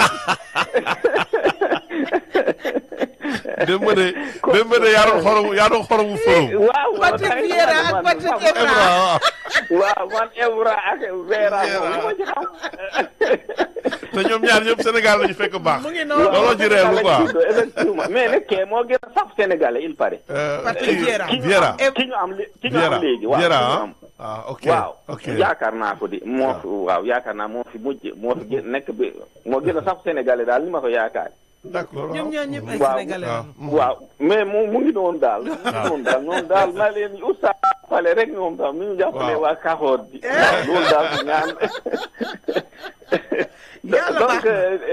démb de démb de yaa doon xoromu yaa doon xoromu forum waaw Patrick Vieira ak Patrick Evra Ebra waaw waaw man Evra ak Vera moom li ma ci xam. te ñoom ñaar ñëpp Sénégal lañu fekk baax mu ngi noonu looloo ci reelu quoi effectivement mais nag kee moo gën a saf sénégalais il paraît. Euh, Patrick kii- Vieira. Vieira ki ñu am lé- ki ñu Vieira am léegi waaw Vieira ki ñu ah am. ah ok waaw ok yaakaar naa ko di moo fi waaw yaakaar naa moo fi mujj moo fi gën nekk bi moo gën a saf sénégalais daal ni ma ko yaakaar. d'accord ñoom ñaar ñëpp ay Waaw. sénégalais waaw lañu. waaw mais mu mu ngi noonu daal. mu ngi noonu daal ñoom daal na leen oustaz jàppale rek ñoom tam ni ñu jàppale Waaw. waa Kaxoor bi. waaw loolu daal di ñaan. Yàlla donc baax na. euh, euh,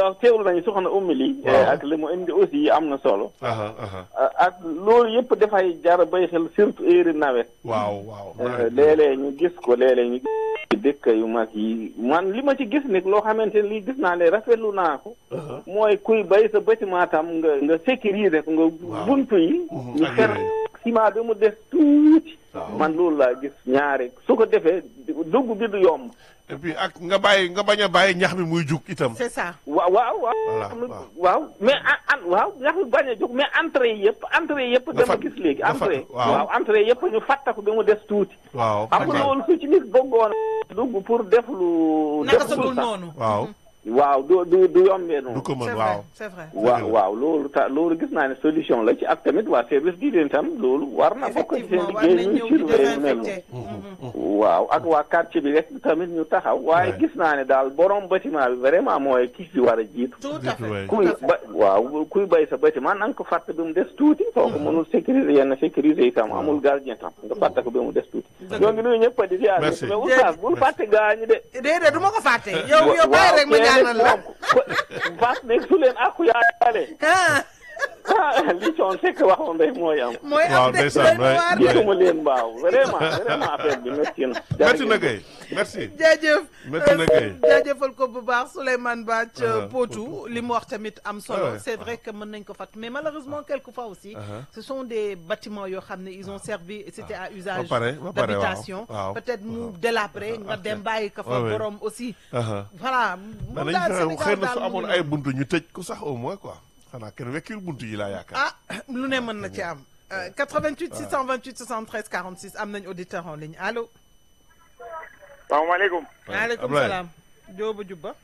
donc teewlu nañu soxna Oumy li Waaw. ak li mu indi aussi am na solo aha aha ak loolu yëpp dafay jar bay xel surtout heure nawet waaw waaw Euh, léeg-léeg ñu gis ko léeg-léeg ñu gis ci dëkk yu mag yi man li ma ci gis nag loo xamante ne lii gis naa ne rafetlu naa ko Aha. mooy kuy bay sa bâtiment tam nga nga sécuriser ko nga Waaw. buntu yi Mhm, ñu ak fer yooyu. ciment bi mu des tuuti Waaw. man loolu laa gis ñaari su ko defee dugg bi du yomb et puis ak nga bàyyi nga bañ a bàyyi ñax mi muy jug itam c'est ça waaw waaw waaw Voilà, am na- waaw. waaw mais an an waaw ndax bañ a jóg mais entrée yi yëpp entrée yi yëpp Nga dama fat- gis léegi nga entrée fat- waaw. waaw entrée yëpp ñu fatta ko ba mu des tuuti waaw xam nga waaw. loolu su ci nit bëggoon dugg pour def lu naka def sa lu dul sax noonu waaw waaw du du du yombee du noonu ko c'est mën vrai waaw c'est vrai waaw waaw loolu ta loolu gis naa ne solution la ci ak tamit waa service d'hygiène tam loolu war na bokk ci seen effectivement war liggéey nañ ñu ñëw di surveiller lu mel désinfecté noonu waaw ak waa quartier bi rek tamit ñu taxaw waaye Ouais. gis naa ne daal borom bâtiment bi vraiment mooy ki fi war a jiitu tout à Jiitu fait waay. kuy ba waaw kuy bay sa bâtiment na nga ko fàtte bi mu des tuuti soo ko mënul sécuriser yenn sécuriser itam amul gardien tam nga fàtte ko bi mu des tuuti ñoo ngi nuyu ñëpp di ziar Merci. mais oustaz bul fàtte gaañu de déedéet du ma ko fàtte yow yow bàyyi rek ma ñaanal la Fass nekk su leen àqu yaale ah ah li coon fekk waxoon rek mooy am mooy Waaw, am de ndeysaan, doy na waar de. waay. gisuma leen mbaaw vraiment vraiment affaire bi métti na merci na kay merci jaajëf Métti na kay. jaajëfal ko bu baax Souleymane Ba ca Uh-huh. Potou li mu wax tamit am solo Ah ouais. c'est vrai que mën nañ ko fat mais malheureusement quelquefois aussi Uh-huh. ce sont des bâtiments yoo xam ne ils ont servi c'était à usage Ba pare, ba pare, d'habitation waaw. Waaw. peut-être mu délabré nga dem bàyyi ko fa Ouais, ouais. borom aussi aha voilà mais moom nañ daal fexe xëy Sénégal na su daal amoon mu ay ngi buntu ñu tëj ko sax au moins quoi xanaa kenn wekkil buntu yi laa yaakaar ah lu ne mën na ci am Euh, 88 628 73 46 am nañ auditeur en ligne allo salaamaaleykum maaleykum Ablaye. salaam Jóoba Jubba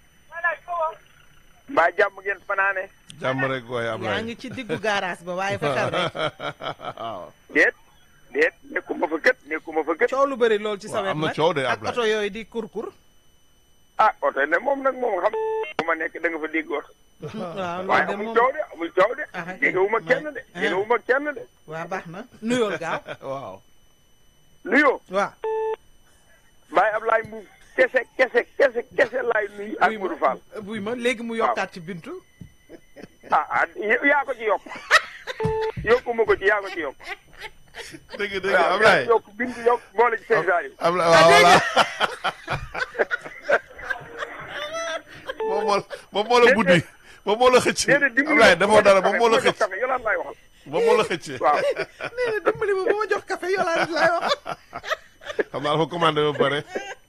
mbaa jàmm ngeen fanaane jàmm rek waaye yaa Ablaye ngi ci diggu garage ba waaye fexeel rek waaw déet déet nekkuma fa kët nekkuma fa kët coow lu bëri lool ci sa Waaw, wet am na nag coow de, ak Ablaye. oto yooyu di kurkur ah oto ne moom nag moom xam bu ma nekk da nga fa dégg oto waaw waaye loolu de amul moom coow de amul coow de Ah, jegewuma kenn de ah. jegewuma kenn de waa baax na nuyool gaaw waaw nuyoo waaw Baye Ablaye Mbuub kese kese kese kese laay nuyu ak buy Modou Fall ma buy ma léegi mu yokkaat ci bintu ah ah yaa ko ci yokk yokkuma ko ci yaa ko ci yokk dëgg dëgg waaw yaa Ablaye ci yokk bindu yokk boole ci seen saa yi Ablaye waaw voilà moom moo moom moo la buddi moom moo la xëcc déedéet dimbali Ablaye defoo dara moom moo la jox xëcc café yolaan laay waxal moom moo la xëcc waaw nee na dimbali ma ba ma jox café yolaan laay wax xam naa dafa commandé ba pare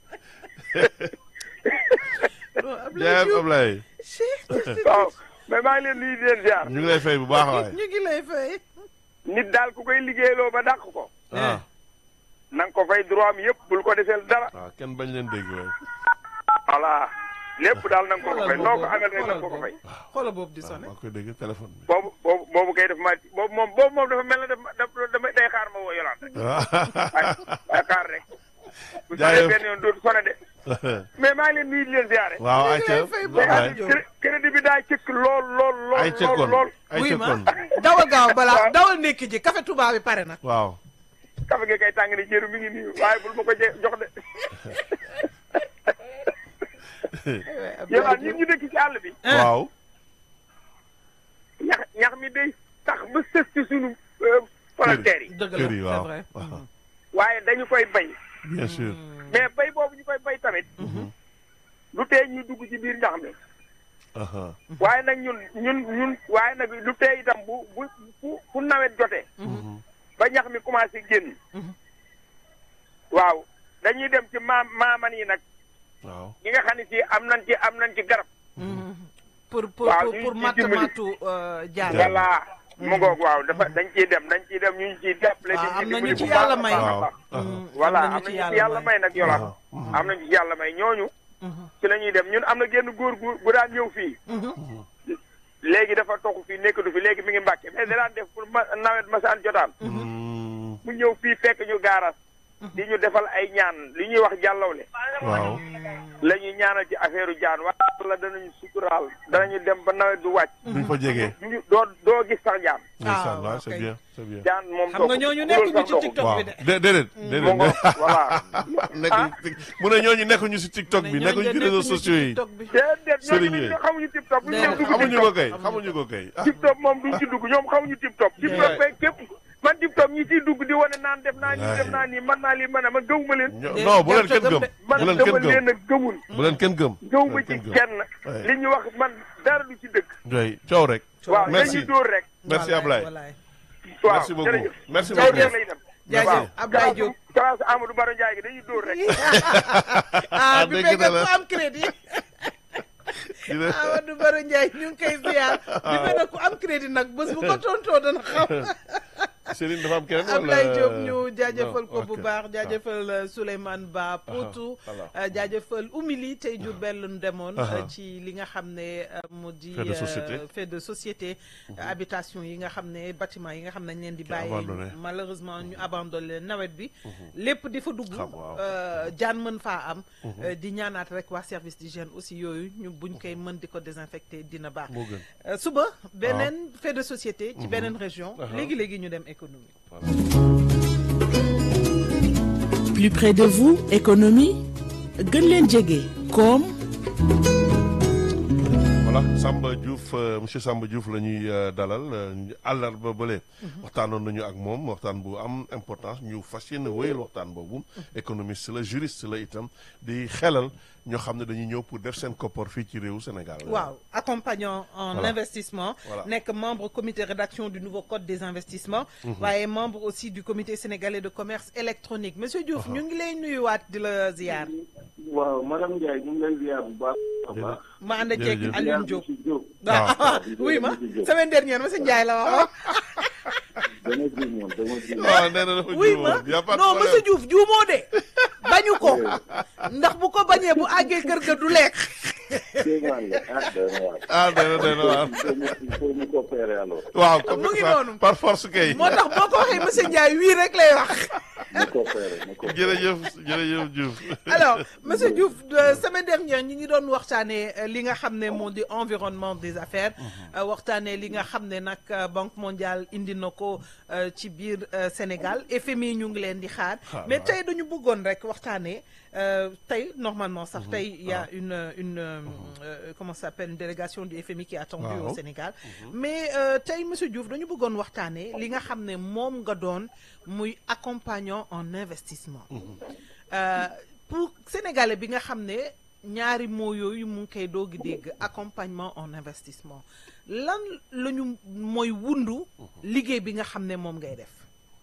non Ablaye jaayam Diouf Ablaye Chut, waaw mais maa ngi leen nuyu di leen ziar ñu ngi lay fay bu baax waay ñu ngi lay fay nit daal ku koy liggéeyloo ba dàq ko ah na nga ko fay droit am yëpp bul ko deseel dara waaw kenn bañ leen dégg waay voilà lépp daal na nga ko ko fay Xoolal noo ko boobu, amel rek na nga ko ko xoolal fay xoola boobu di waaw sonné maa koy dégg téléphone bi boobu boobu boobu kay def ma boobu moom boobu moom dafa mel ne daf ma daf dama day xaar ma woo yolaan rek waaye waaye xaar rek bu sonné Jaayëf. benn yoon dootu sonné de mais maa ngi leen nuyu di leen ziare waaw ngi ayca lay fay bu mais baax. Ablaye Diop. cré- crédit bi daa cëkk lool lool lool ayca lool kon lool ayca wuy ma kon dawal gaaw balaa dawal nekki ji café tubaab bi pare na waaw kafe gi kay tàng ni jëru mi ngi nii waaye bul ma ko je- jox de yolaan ñun ñu dëkk ci àll bi waaw ñax ñax mi day tax ba sës ci sunu frontières yi dëgg la kër yi c'est waaw vrai waaw waaye dañu koy bay bien sûr mais bay boobu ñu koy bay tamit lu tee ñu dugg ci biir ñax mi aha waaye nag ñun ñun ñun waaye nag lu tee itam bu bu bu fu nawet jotee ba ñax mi commencé génn waaw dañuy dem ci maam maaman yi nag waaw ñi nga xam ne si am nañ ci am nañ ci garab pour pour Waaw, pour ñu pour ci matt dimbali. mattu jaar voilà mu ngoog waaw dafa dañ ciy dem dañ ciy dem ñu ngi ciy jàppale Waaw, di am na dimbali ñu ci bu baax yàlla a may. baax a waaw baax. aha voilà am am na na ñu ci yàlla may nag yolaan am nañu ci yàlla may ñooñu ci la ñuy dem ñun am na génn góor gu gu daan ñëw fii léegi dafa toxu fii nekkatu fi léegi mi ngi mbàkke mais da daan def pour ma nawet masaan jotaan Mm, mu ñëw fii fekk ñu gaaras di ñu defal ay ñaan li ñuy wax jàllawle waaw la ñuy ñaanal ci affaire jaan waa yàlla danañu suturaal danañu dem ba nawet du wàcc duñ fa jege. ñu doo doo gis sax jaan ndeysaan waaw, waaw c'est ok. bien c'est bien. jaan moom xam nga ñooñu nekkuñu ci TikTok waaw bi de. dé déedéet. déedéet mo ngo voilà nekkuñu ci mu ne ñooñu nekkuñu ci TikTok bi nekkuñu ci réseaux sociaux yi. déedéet Sëriñ ñooñu yi. dañu xamuñu tip top bu ñu Déedéet. dugg xamuñu TikTok ko kay xamuñu ko kay. ah tip top moom duñ ci dugg ñoom xamuñu tip top tip top kay képp man tip top ñi ciy dugg di wane naan def naa nii def naa nii man naa lii man a man gëwuma leen ño- Dé- non bu leen jarta kenn gëm gëm. de. man bu leen dama kenn gëm leen a gëmul bu leen kenn gëm. gëwuma bu leen ci kenn gëm. kenn Ouais. li ñu wax man dara du ci dëkk doy coow rek. waaw merci dañuy dóor rek merci Ablaye. waaw merci beaucoup jërëjëf merci dóor beaucoup. rek lay dem jaajëf waaw Ablaye Diop. classe Amadou Baro Ndiaye gi dañuy dóor rek ah bi dégg fekk na la. ku am crédit dina Amadou Baro Ndiaye ñu ngi koy ziar bi fekk ku am crédit nag bés bu ko tontoo dana xam Serigne dafa am keneen wala Ablaye Diop ñu jaajëfal ko Non, bu ok. baax jaajëfal euh, Souleymane Ba Poutou voilà. euh, jaajëfal Oumy tey jur benn lu demoon Ah. euh, ci li nga xam ne euh, mu di Fait de société. euh, fait de société euh, habitation yi nga xam ne bâtiment yi nga xam ne dañ leen di bàyyi abandonné. malheureusement ñu abandonné nawet bi lépp di fa dugg Xam, waaw. euh, jaan mën faa am euh, di ñaanaat rek waa service d'hygiène aussi yooyu ñu buñ koy mën di ko désinfecté dina baax moo gën. Euh, suba beneen fait de société ci beneen région Ah. léegi-léegi ñu dem économie Plus près de vous, économie gën leen jege koom voilà Samba Diouf euh, monsieur Samba Diouf la ñuy euh, dalal euh, àllarba bële. waxtaanoon nañu ak moom waxtaan bu am importance ñu fas yéene wéyal waxtaan boobu. économiste la juriste la itam di xelal ñoo xam ne dañuy ñëw pour def seen koppar fii ci réewu Sénégal. waaw accompagnant en Voilà. investissement Voilà. nekk membre comité rédaction du nouveau code des investissements waaye membre aussi du comité sénégalais de commerce électronique monsieur Diouf ñu ngi lay nuyuwaat di la ziar waaw madame Ndiaye ñu ngi lay ziar bu baax a baax. ma ànd ak Jërëjëf. Alioune Diop ci Diop. waaw waaw. oui ma semaine dernière monsieur Ndiaye la waxoon dama juumoon dama juumoon. waaw nee na dafa oui ma juumoon. y a pas de non problème. monsieur Diouf juumoo de bañu ko ndax bu ko bañee bu àggee kër ga du lekk Kéemaan la ah doy na waar. ah nee na nee na waaw. Il faut mu il faut mu coopérer alors. waaw mu ngi par- noonu. par force kay. moo tax boo ko waxee monsieur Ndiaye wii rek lay wax mu coopérer mu coopérer. jërëjëf jërëjëf Diouf. alors monsieur Diouf euh, semaine dernière ñi ngi doon waxtaanee euh, li nga xam ne moo di environnement des affaires euh, waxtaanee li nga xam ne nag euh, banque mondiale indi na ko euh, ci biir euh, Sénégal FMI ñu ngi leen di xaar Xaar, mais waaw. tey dañu bëggoon rek waxtaanee euh, tey normalement sax tey il y a une une euh, euh, comment ça s'appelle une délégation du FMI qui est attendue Waaw. au Sénégal mais euh, tey monsieur Diouf dañu bëggoon waxtaanee li nga xam ne moom nga doon muy accompagnant en investissement Euh, pour sénégalais bi nga xam ne ñaari mots yooyu mu ngi koy doogi dégg accompagnement en investissement lan la ñu mooy wundu liggéey bi nga xam ne moom ngay def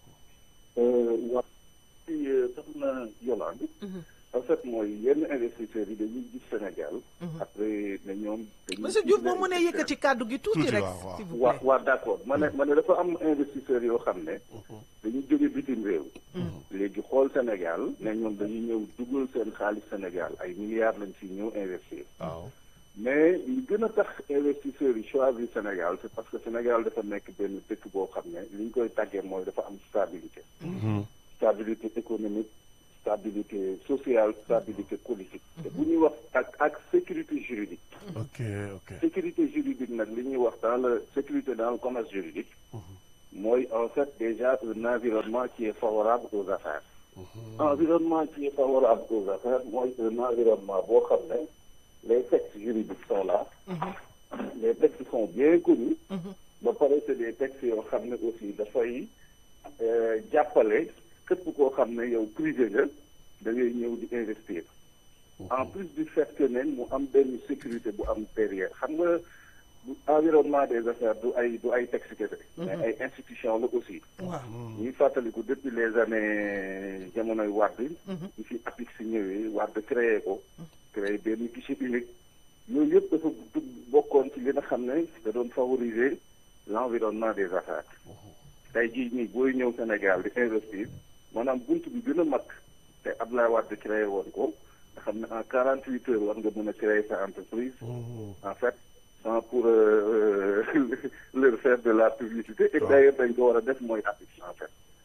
waaw ci soxna Yolande. en fait mooy yenn investisseurs yi dañuy gis Sénégal. après ne ñoom. dañuy monsieur gis Diouf boo ne mënee yëkkati kàddu gi tuuti Tuuti, rek waaw, waaw. s'il vous waa plaît waa d' accord ma ne ma ne dafa am investisseurs yoo xam ne. dañuy jóge bitim réew. léegi xool Sénégal ne ñoom dañuy ñëw dugal seen xaalis Sénégal ay milliards lañ fi ñëw investir. waaw. mais li gën a tax investisseurs yi choisir Sénégal c' est parce que Sénégal dafa nekk benn dëkk boo xam ne li ñu koy tàggee mooy dafa am stabilité. stabilité économique stabilité sociale stabilité politique. te bu ñuy wax ak ak sécurité juridique. ok ok. sécurité juridique nag li ñuy wax dans le sécurité dans le commerce juridique. mooy en fait déjà un environnement qui est favorable aux affaires. environnement qui est favorable aux affaires mooy un environnement boo xam ne les textes juridiques sont là. les textes sont bien connus. ba pare c'est des textes yoo xam ne aussi dafay euh, jàppale képp koo xam ne yow privé nga da ngay ñëw di investir. en plus du fait que ne mu am benn sécurité bu am derrière xam nga bu environnement des affaires du ay du ay texte kese mais ay institution la aussi waaw ñuy fàttaliku depuis les années jamonoy Wade ñu fi APIX si ñëwee Wade créé ko créé benn guichet unique yooyu yëpp dafa dugg bokkoon ci li nga xam ne da doon favoriser l'environnement des affaires tey jii nii booy ñëw Sénégal di investir maanaam bunt bi gën a mag te Abdoulaye Wade créé woon ko nga xam ne en quarante huit heures war nga mën a créer sa entreprise en fait sans pour euh, leur faire de la publicité et d'ailleurs dañ ko war a def mooy APIX en fait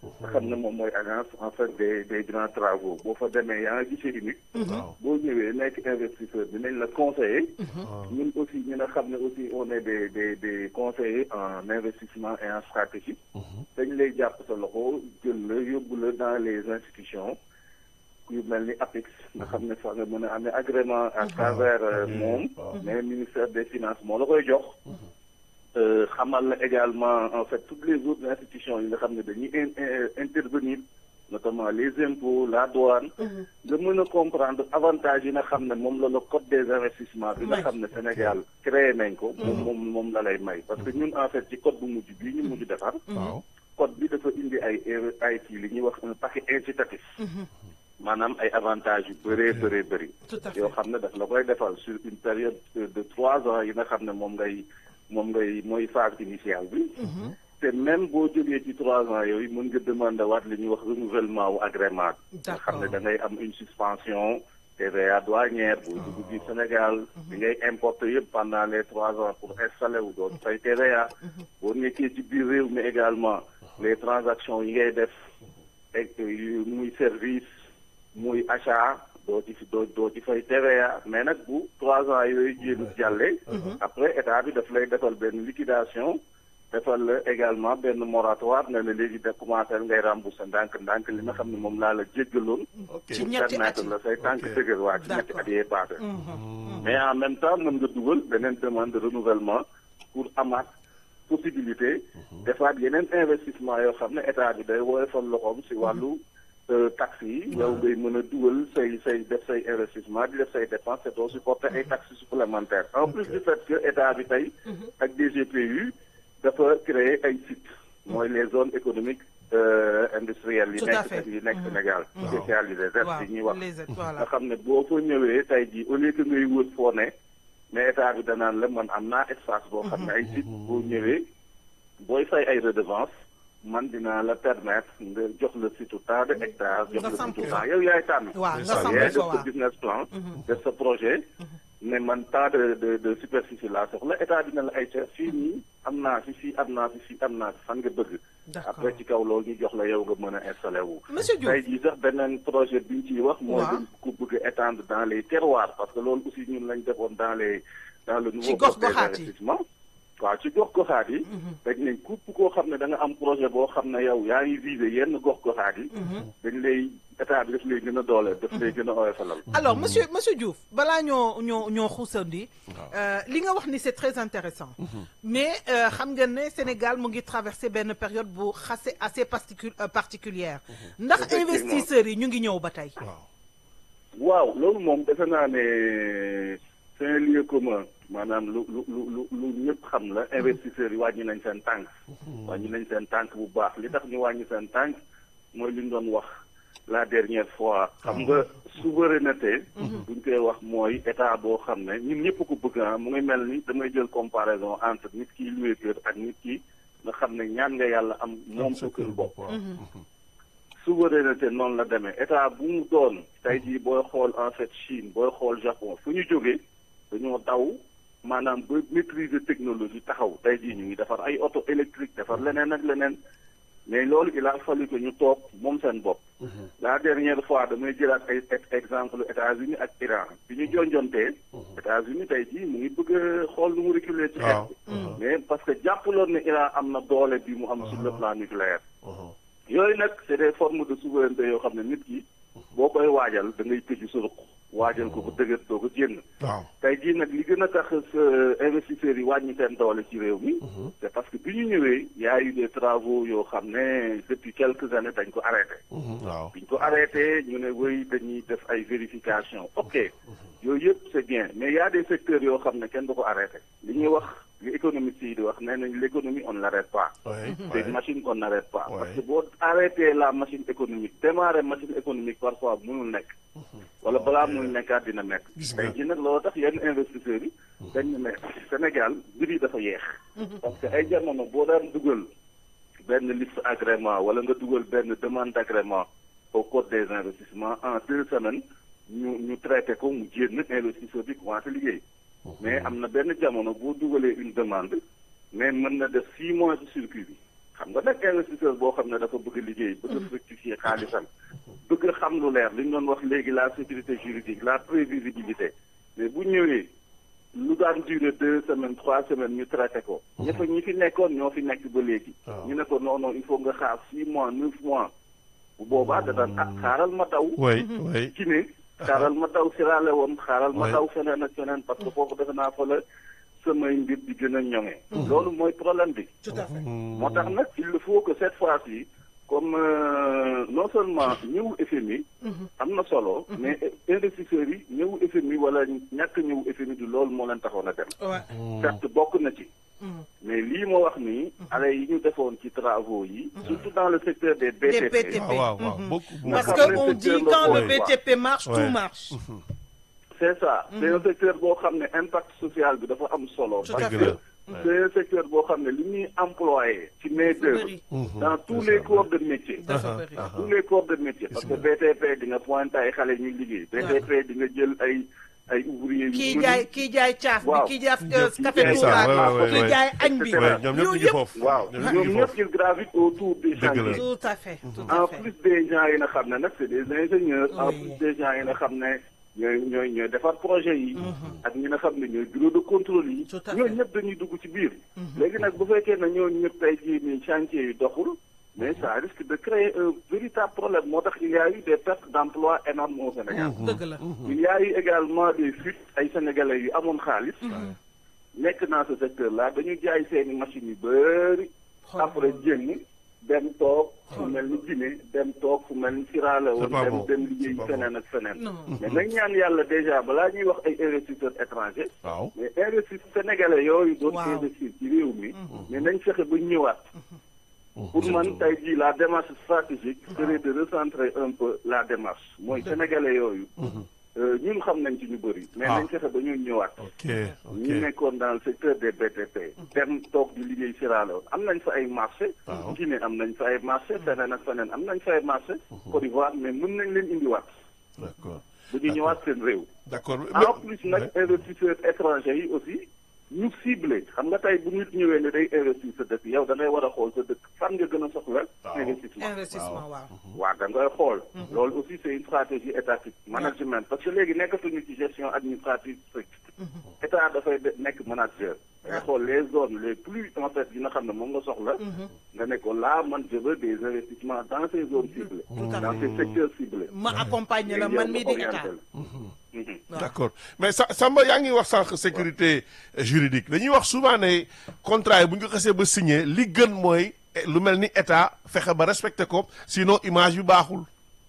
nga xam ne moom mooy agence en fait des des grands travaux boo fa demee yaa ngi gisee unique waaw boo ñëwee nekk investisseur dinañ la conseiller ñun aussi ñi nga xam ne aussi on est des des des conseillers en investissement et en stratégie dañ lay jàpp sa loxo jël la yóbbu la dans les institutions yu mel ni APIX nga xam ne fa nga mën a amee agrément à travers euh, moom mais ministère des finances moo la koy jox Euh, xamal la également en fait toutes les autres institutions yi nga xam ne dañuy in- in- intervenir notamment les impôts la douane nga mën a comprendre avantage yi nga xam ne moom la la code des investissements bi nga xam ne Sénégal créé nañ ko moom moom moom la lay may parce que ñun en fait ci code bu mujj bii ñu mujj defar waaw code bi dafa indi ay ay kii li ñuy wax un paquet incitatif maanaam ay avantages yu bëree bëree bëri Tout à fait. yoo xam ne daf la koy defal sur une période de trois ans yi nga xam ne moom ngay moom ngay mooy phase initiale bi te même boo jógee ci trois ans yooyu mën nga demander waat li ñuy wax renouvellement wu agrément bi nga xam ne da ngay am une suspension TVA douanière boo dugg biir Sénégal bi ngay importer yëpp pendant les trois ans pour installer wu doon fay TVA boo nekkee ci biir réew mi également les transactions yi ngay def ak yu muy service muy achat doo ci doo doo ci fay TVA mais nag bu trois ans yooyu jéem jàllee après état bi daf lay defal benn liquidation defal la également benn moratoire ne la léegi da commencé ngay rembourser ndànk ndànk li nga xam ne moom laa la jéggaloon ok Ci ñetti at permettre yi. la say tànk Ok. dëgër waa ci ñetti D'accord. at yee passé mais en même temps mën nga dugal beneen demande de renouvellement pour amaat possibilité defaat yeneen investissement yoo xam ne état bi day woyofal loxoom si wàllu euh, taxes yi yow ngay mën a dugal say say def say investissement di def say dépenses te doo supporter ay taxes supplémentaires en plus du fait que état bi tey ak DGPU dafa créer ay sites mooy les zones économiques euh, industrielles yi Tout à fait. nekk yi nekk Sénégal spécialisées ZES waaw yi ñuy wax les aides nga voilà xam ne boo fa ñëwee tey jii au lieu que ngay wër foo ne mais état bi danaan la man am naa espace boo xam ne ay site boo ñëwee booy fay ay redevance man dinaa la permettre nga jox la site tant de hectares jox Nga la samp site fa. tant yow yaay tànn waaw nga ça, samp yaay fa def sa waaw business plan def sa projet ne man tant de de de superficie laa soxla état dina la ay ca fii nii am naa fi fii am naa fi fii am naa fi fan nga bëgg D'accord. après ci kaw loolu ñu jox la yow nga mën a installé wu Monsieur Diouf tey jii sax beneen projet bi ñu ciy wax mooy Waaw. dañ ko bëgg a étendre dans les terroirs parce que loolu aussi ñun lañ defoon dans les dans le nouveau Ci code des gox-goxaat yi. investissements waaw ci gox-goxaat yi dañ ne képp koo xam ne da nga am projet boo xam ne yow yaa ngi visé yenn gox-goxaat yi dañ lay état bi daf lay gën a doole daf lay gën a oyofalal alors monsieur monsieur Diouf balaa ñoo ñoo ñoo xuusandi euh, li nga wax ni c'est très intéressant mais euh, xam nga ne Sénégal mu ngi traversé benn période bu xase assez particu euh, particulière ndax Effectivement. investisseurs yi ñu ngi ñëw ba tey waaw waaw loolu moom defe naa ne c'est un lieu commun maanaam lu lu lu lu lu ñëpp xam la investisseurs yi wàññi nañ seen tànk wàññi nañ seen tànk bu baax li tax ñu wàññi seen tànk mooy li ñu doon wax la dernière fois xam nga souveraineté buñ koy wax mooy état boo xam ne ñun ñëpp ko bëgg ah mu ngi mel ni damay jël comparaison entre nit ki loué kër ak nit ki nga xam ne ñaan nga yàlla am moom sa kër bopp waaw souveraineté noonu la demee état bu mu doon tey jii booy xool en fait Chine booy xool Japon fu ñu jógee dañoo daw maanaam ba maîtriser technologie taxaw tey jii ñu ngi defar ay auto électrique defar leneen ak leneen mais loolu il a fallu que ñu toog moom seen bopp. la dernière fois damay jëlaat ay ex- exemple États-Unis ak Iran bi ñu jonjontee. États-Unis tey jii mu ngi bëgg a xool nu mu reculer ci xeex bi. mais parce que jàppaloon ne Iran am na doole bi mu am sur le plan nucléaire. yooyu nag c'est des formes de souveraineté yoo xam ne nit ki boo koy waajal da ngay tëju sa ruq waajal ko bu dëgër doo ko génn. waaw tey jii nag li gën a tax sa investisseurs yi wàññi seen doole ci réew mi. c'est parce que bi ñu ñëwee y a eu des travaux yoo xam ne depuis quelques années dañ ko arrêté. waaw biñ ko arrêté ñu ne wéy dañuy def ay vérification ok yooyu yëpp c'est bien mais y a des secteurs yoo xam ne kenn du ko arrêté li ñuy wax li économistes yi di wax nee nañ l'économie on ne l'arrête pas oui c'est une machine qu'on n'arrête pas Ouais. parce que boo arrêté la machine économique démarrer machine économique parfois mënul nekk wala balaa muy nekkaat dina nekk Gis nga. tey jii nag loolu tax yenn investisseurs yi dañ ne ne Sénégal mbir yi dafa yeex parce que ay jamono boo daan dugal benn liste agrément wala nga dugal benn demande d'agrément au code des investissements en deux semaines ñu ñu traité ko mu génn investisseur bi commencé liggéey mais am na benn jamono boo dugalee une demande mais mën na def six mois ci circuit bi xam nga nag investisseur boo xam ne dafa bëgg a liggéey bëgg a fructifier xaalisam bëgg a xam lu leer li ñu doon wax léegi la sécurité juridique la prévisibilité mais bu ñëwee lu daan durer deux semaines trois semaines ñu traité ko ña fa ñi fi nekkoon ñoo fi nekk ba léegi waaw. ñu ne ko non non il faut nga xaar six mois neuf mois bu boobaa da daan ah xaaral ma daw oui oui Guinée xaaral ma daw Sierra Leone xaaral ma Ouais. daw feneen ak feneen parce que foofu defe naa fa la samay mbir di gën a ñoŋe loolu mooy problème bi tout à fait moo tax nag il faut que cette fois-ci comme euh, non seulement ñëw FMI am na solo mais investisseurs yi ñëw FMI wala ñàkk ñëw FMI du loolu moo leen taxoon a dem ouais certes bokk na ci mais lii ma wax nii ale yi ñu defoon ci travaux yi surtout dans le secteur des des BTP BTP waaw waaw waaw Mhm. beaucoup parce Nga que xam ne on dit secteur quand le local, quoi. BTP marche Ouais. tout marche c'est ça c'est un secteur boo xam ne impact social bi dafa am solo Tout à parce fait. que c'est un secteur boo xam ne li ñuy employé ci main d'œuvre bëri dans tous les corps de métier dafa bëri dans tous les corps de métier parce que BTP di nga pointé ay xale ñuy liggéey BTP di nga jël ay ay ouvrier yu kii bëri. jaay kii jaay caaf bi Waaw. kii jaay Ñëpp- café c'est ça, Touba ouais, ouais, ouais, kii ouais. jaay añ bi Et cetera. Ouais, ñoom ñëpp ñu ngi Yooyu foofu waaw ñoom ñëpp ñu ñoom ngi ñëpp foofu ils gravitent autour des Dëgg la. chantiers tout à fait tout en à fait plus des gens yi nga xam ne nag c'est des ingénieurs en Oui. plus des gens yi nga xam ne ñooy ñooy ñooy defar projet yi ak ñi nga xam ne ñooy bureau de contrôle yi Tout à fait. ñooñu ñëpp dañuy dugg ci biir léegi nag bu fekkee ne ñooñu ñëpp tey jii nii chantier yi doxul mais ça risque de créer un véritable problème moo tax il y a eu des pertes d'emploi énormes au Sénégal dëgg la il y a eu également des fuites ay sénégalais yu amoon xaalis nekk dans ce secteur là dañu jaay seeni machines yu bëri après jénn dem toog fu mel ni Guinée dem toog fu mel ni Sierra Leone C'est pas dem bon. dem liggéey C'est pas feneen ak feneen Non. mais nañ ñaan yàlla déjà balaa ñuy wax ay investisseurs étrangers waaw mais investisseurs sénégalais yooyu doon Waaw. investir ci réew mi mais nañ fexe ba ñëwaat pour man tey jii la démarche stratégique serait de recentrer un peu la démarche mooy sénégalais yooyu euh, ñun xam nañ ci ñu bëri mais Ah. nañ fexe ba ñu ñëwaat ok ñu ok nekkoon dans le secteur des BTP dem toog di liggéey Sierra Leone am nañ fa ay marché Waaw. Guinée am nañ fa ay marché feneen ak feneen am nañ fa ay marché Côte d'Ivoire mais mën nañ leen indiwaat d'accord bu ñu ñëwaat seen réew d'accord en plus nag investisseurs étrangers yi aussi ñu ciblé xam nga tey bu nit ñëwee ne day investir sa dëkk yow da ngay war a xool sa dëkk fan nga gën a soxla investissement investissement waaw waaw da ngay xool loolu aussi c'est une stratégie étatique management parce que léegi nekkatuñu ci gestion administrative stricte état dafay de- nekk manager da ngay xool les zones les plus en fait yi nga xam ne moom nga soxla nga ne ko là man je veux des investissements dans ces zones ciblées à dans ces secteurs ciblés ma accompagner la man mii di état d'accord mais sa Samba yaa ngi wax sànq sécurité juridique dañuy wax souvent ne contrat yi bu ñu ko xasee ba signé li gën mooy eh, lu mel ni état fexe ba respecté ko sinon image yu baaxul.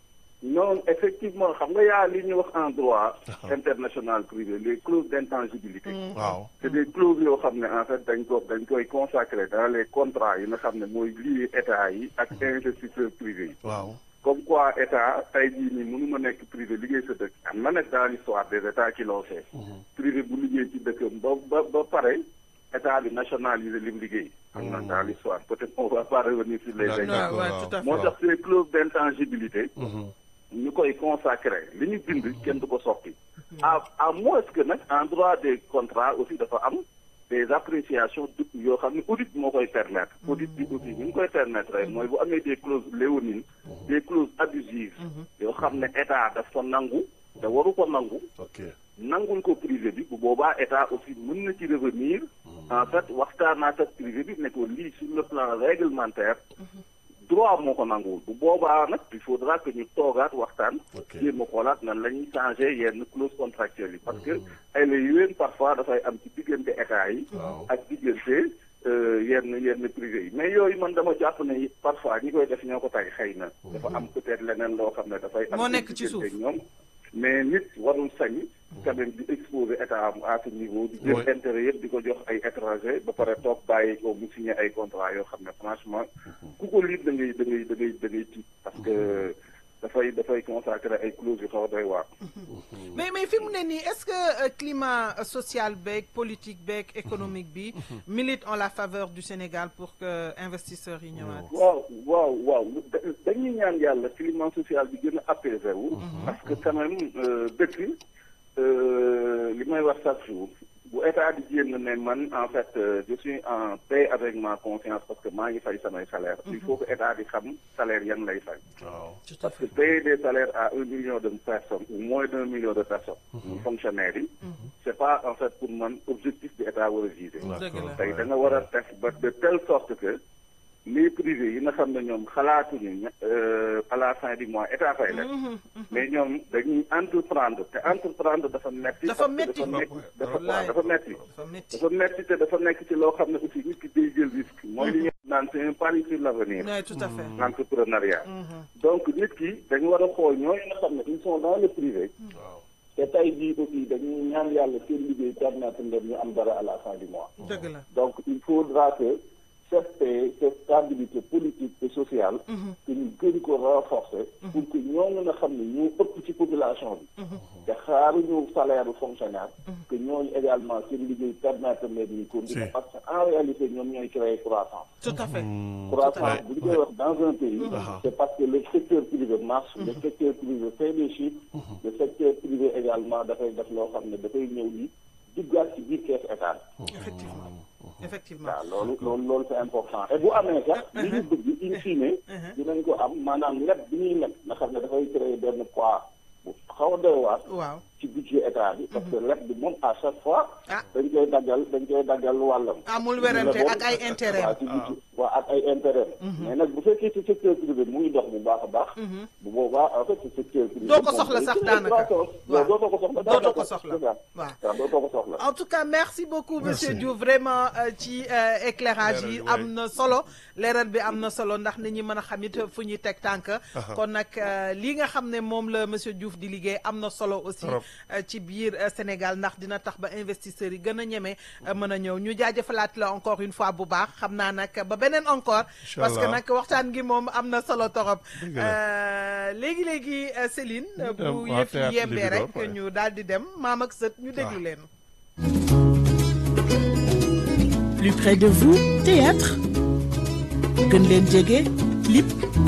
non effectivement xam nga yaa li ñuy wax en droit international privé les clauses d'intangibilité waaw c'est des clauses yoo xam ne en fait dañ ko dañ koy consacrer dans les contrats yi nga xam ne mooy lié état yi ak investisseurs privés yi waaw comme quoi état tey jii nii mënuma nekk privé liggéey sa dëkk am na nag dans l'histoire des états qui l'ont fait privé bu liggéey ci dëkkam ba ba ba pare état bi nationalisé lim liggéey am na dans l'histoire peut-être on va pas revenir sur les D'accord, exemples ouais, waaw. tout à fait. moo tax ces clauses d'intangibilité ñu koy consacré li ñu bind kenn du ko soppi à à moins que nag en droit des contrats aussi dafa am des appréciations du yoo xam ne audit moo koy permettre audit bi aussi ñu ngi koy permettre rek mooy bu amee des clauses léonines des clauses abusives yoo xam ne état daf ko nangu te waru ko nangu ok nangul ko privé bi bu boobaa état aussi mën na ci revenir en fait waxtaanaat ak privé bi ne ko lii sur le plan réglementaire droit moo ko nanguwul bu boobaa nag il faudra que ñu toogaat waxtaan Ok. jéem a xoolaat nan la ñuy changer yenn clause contractuelle yi parce que ay la yéwén parfois dafay am ci diggante état yi ak diggante euh, yenn yenn privé yi mais yooyu man dama jàpp ne parfois ñi koy def ñoo ko tay xëy na dafa am peut-être leneen loo xam ne dafay am Moo seen nekk ci diggante suuf. ñoom mais nit warul sañ quand même di exposer état am à ce niveau di jël Ouais. intérêt yëpp di ko jox ay étranger ba pare toog bàyyi ko mu signé ay contrat yoo xam ne franchement ku ko lire da ngay da ngay da ngay da ngay tiit parce que dafay dafay consacrer ay clauses yu xaw a doy waar mais mais fi mu ne nii est-ce que euh, climat euh, social beeg politique beeg économique bi milite en la faveur du Sénégal pour que investisseurs yi ñëwaat. waaw waaw waaw da- dañuy ñaan yàlla climat social bi gën a apaisé wu parce que quand même euh, dëkk euh, li may wax chaque jour bu état di génn ne man en fait euh, je suis en paix avec ma conscience parce que maa ngi fay samay salaire il faut que état di xam salaire yan lay fay waaw tout à parce que fait payer des salaires à un million de personnes ou moins d'un million de personnes fonctionnaires yi c'est pas en fait pour man objectif bi état war a viser dëgg la tey da nga war a def ba de telle sorte que les privés yi nga xam ne ñoom xalaatuñu ña- euh, à la fin du mois état fay leen mais ñoom dañuy entreprendre te entreprendre dafa metti Dafa parce que metti. dafa metti dafa Wallaay. waaw dafa metti dafa métti dafa metti te dafa nekk ci loo xam ne aussi nit ki day jël risque mooy li ñu naan c'est un pari sur l'avenir oui tout à fait l'entrepreneuriat donc nit ki dañu war a xool ñooñu nga xam ne ils sont dans le privé te tey jii aussi dañuy ñaan yàlla seen liggéey permettre leen ñu am dara à la fin du mois dëgg la donc il faudra que cette paix, cette stabilité politique et sociale que ñu gën ko renforcer pour que ñooñu nga xam ne ñoo ëpp ci population bi te xaaruñu salaire u fonctionnaire que ñooñu également seen liggéey permettre leen ñu continuer Si. parce que en réalité ñoom ñooy créer croissance tout à fait croissance bu ñu koy wax dans un pays c'est parce que le secteur privé marche le secteur privé fait des chiffres le secteur privé également dafay def loo xam ne dafay ñëw ni duggaat ci biir kees état effectivement effectivement waaw loolu loolu loolu c'est important et bu amee sax li ñu bëgg in fine dinañ ko am maanaam leb bi ñuy leb nga xam ne dafay créer benn poids bu xaw a doy waar waaw ci budget état bi parce que leb bi moom à chaque fois Ah. dañ koy daggal dañ koy daggal wàllam amul werante ak ay intérêt waaw ci budget waaw ak ay intérêt mais nag bu fekkee ci secteur privé mu ngi dox bu baax a baax bu boobaa en fait ci secteur privé Doo ko moom soxla day sax créer daanaka. croissance. Waaw. dootoo ko soxla Dootoo ko daanaka. soxla. C'est ça. Waaw. waaw dootoo ko soxla en tout cas merci beaucoup monsieur Merci. Diouf vraiment euh, ci euh, éclairage yi Leeral bi, am na solo leeral bi am na solo ndax nit ñi mën a xam it fu ñuy teg tànk kon nag euh, li nga xam ne moom la monsieur Diouf di liggéey am na solo aussi Trop. euh, ci biir euh, Sénégal ndax dina tax ba investisseurs yi gën a ñeme euh, mën a ñëw ñu jaajëfalaat la encore une fois bu baax xam naa nag ba beneen encore parce que Inch'Allah. nag waxtaan gi moom am na solo torop Dëgg la. Euh, léegi léegi euh, Céline euh, dem bu waa yëf yi théâtre yembee Libidor, rek ouais. ñu daal di dem maam ak sët ñu déglu Ah. leen Plus près de vous, théâtre. gën leen jege clip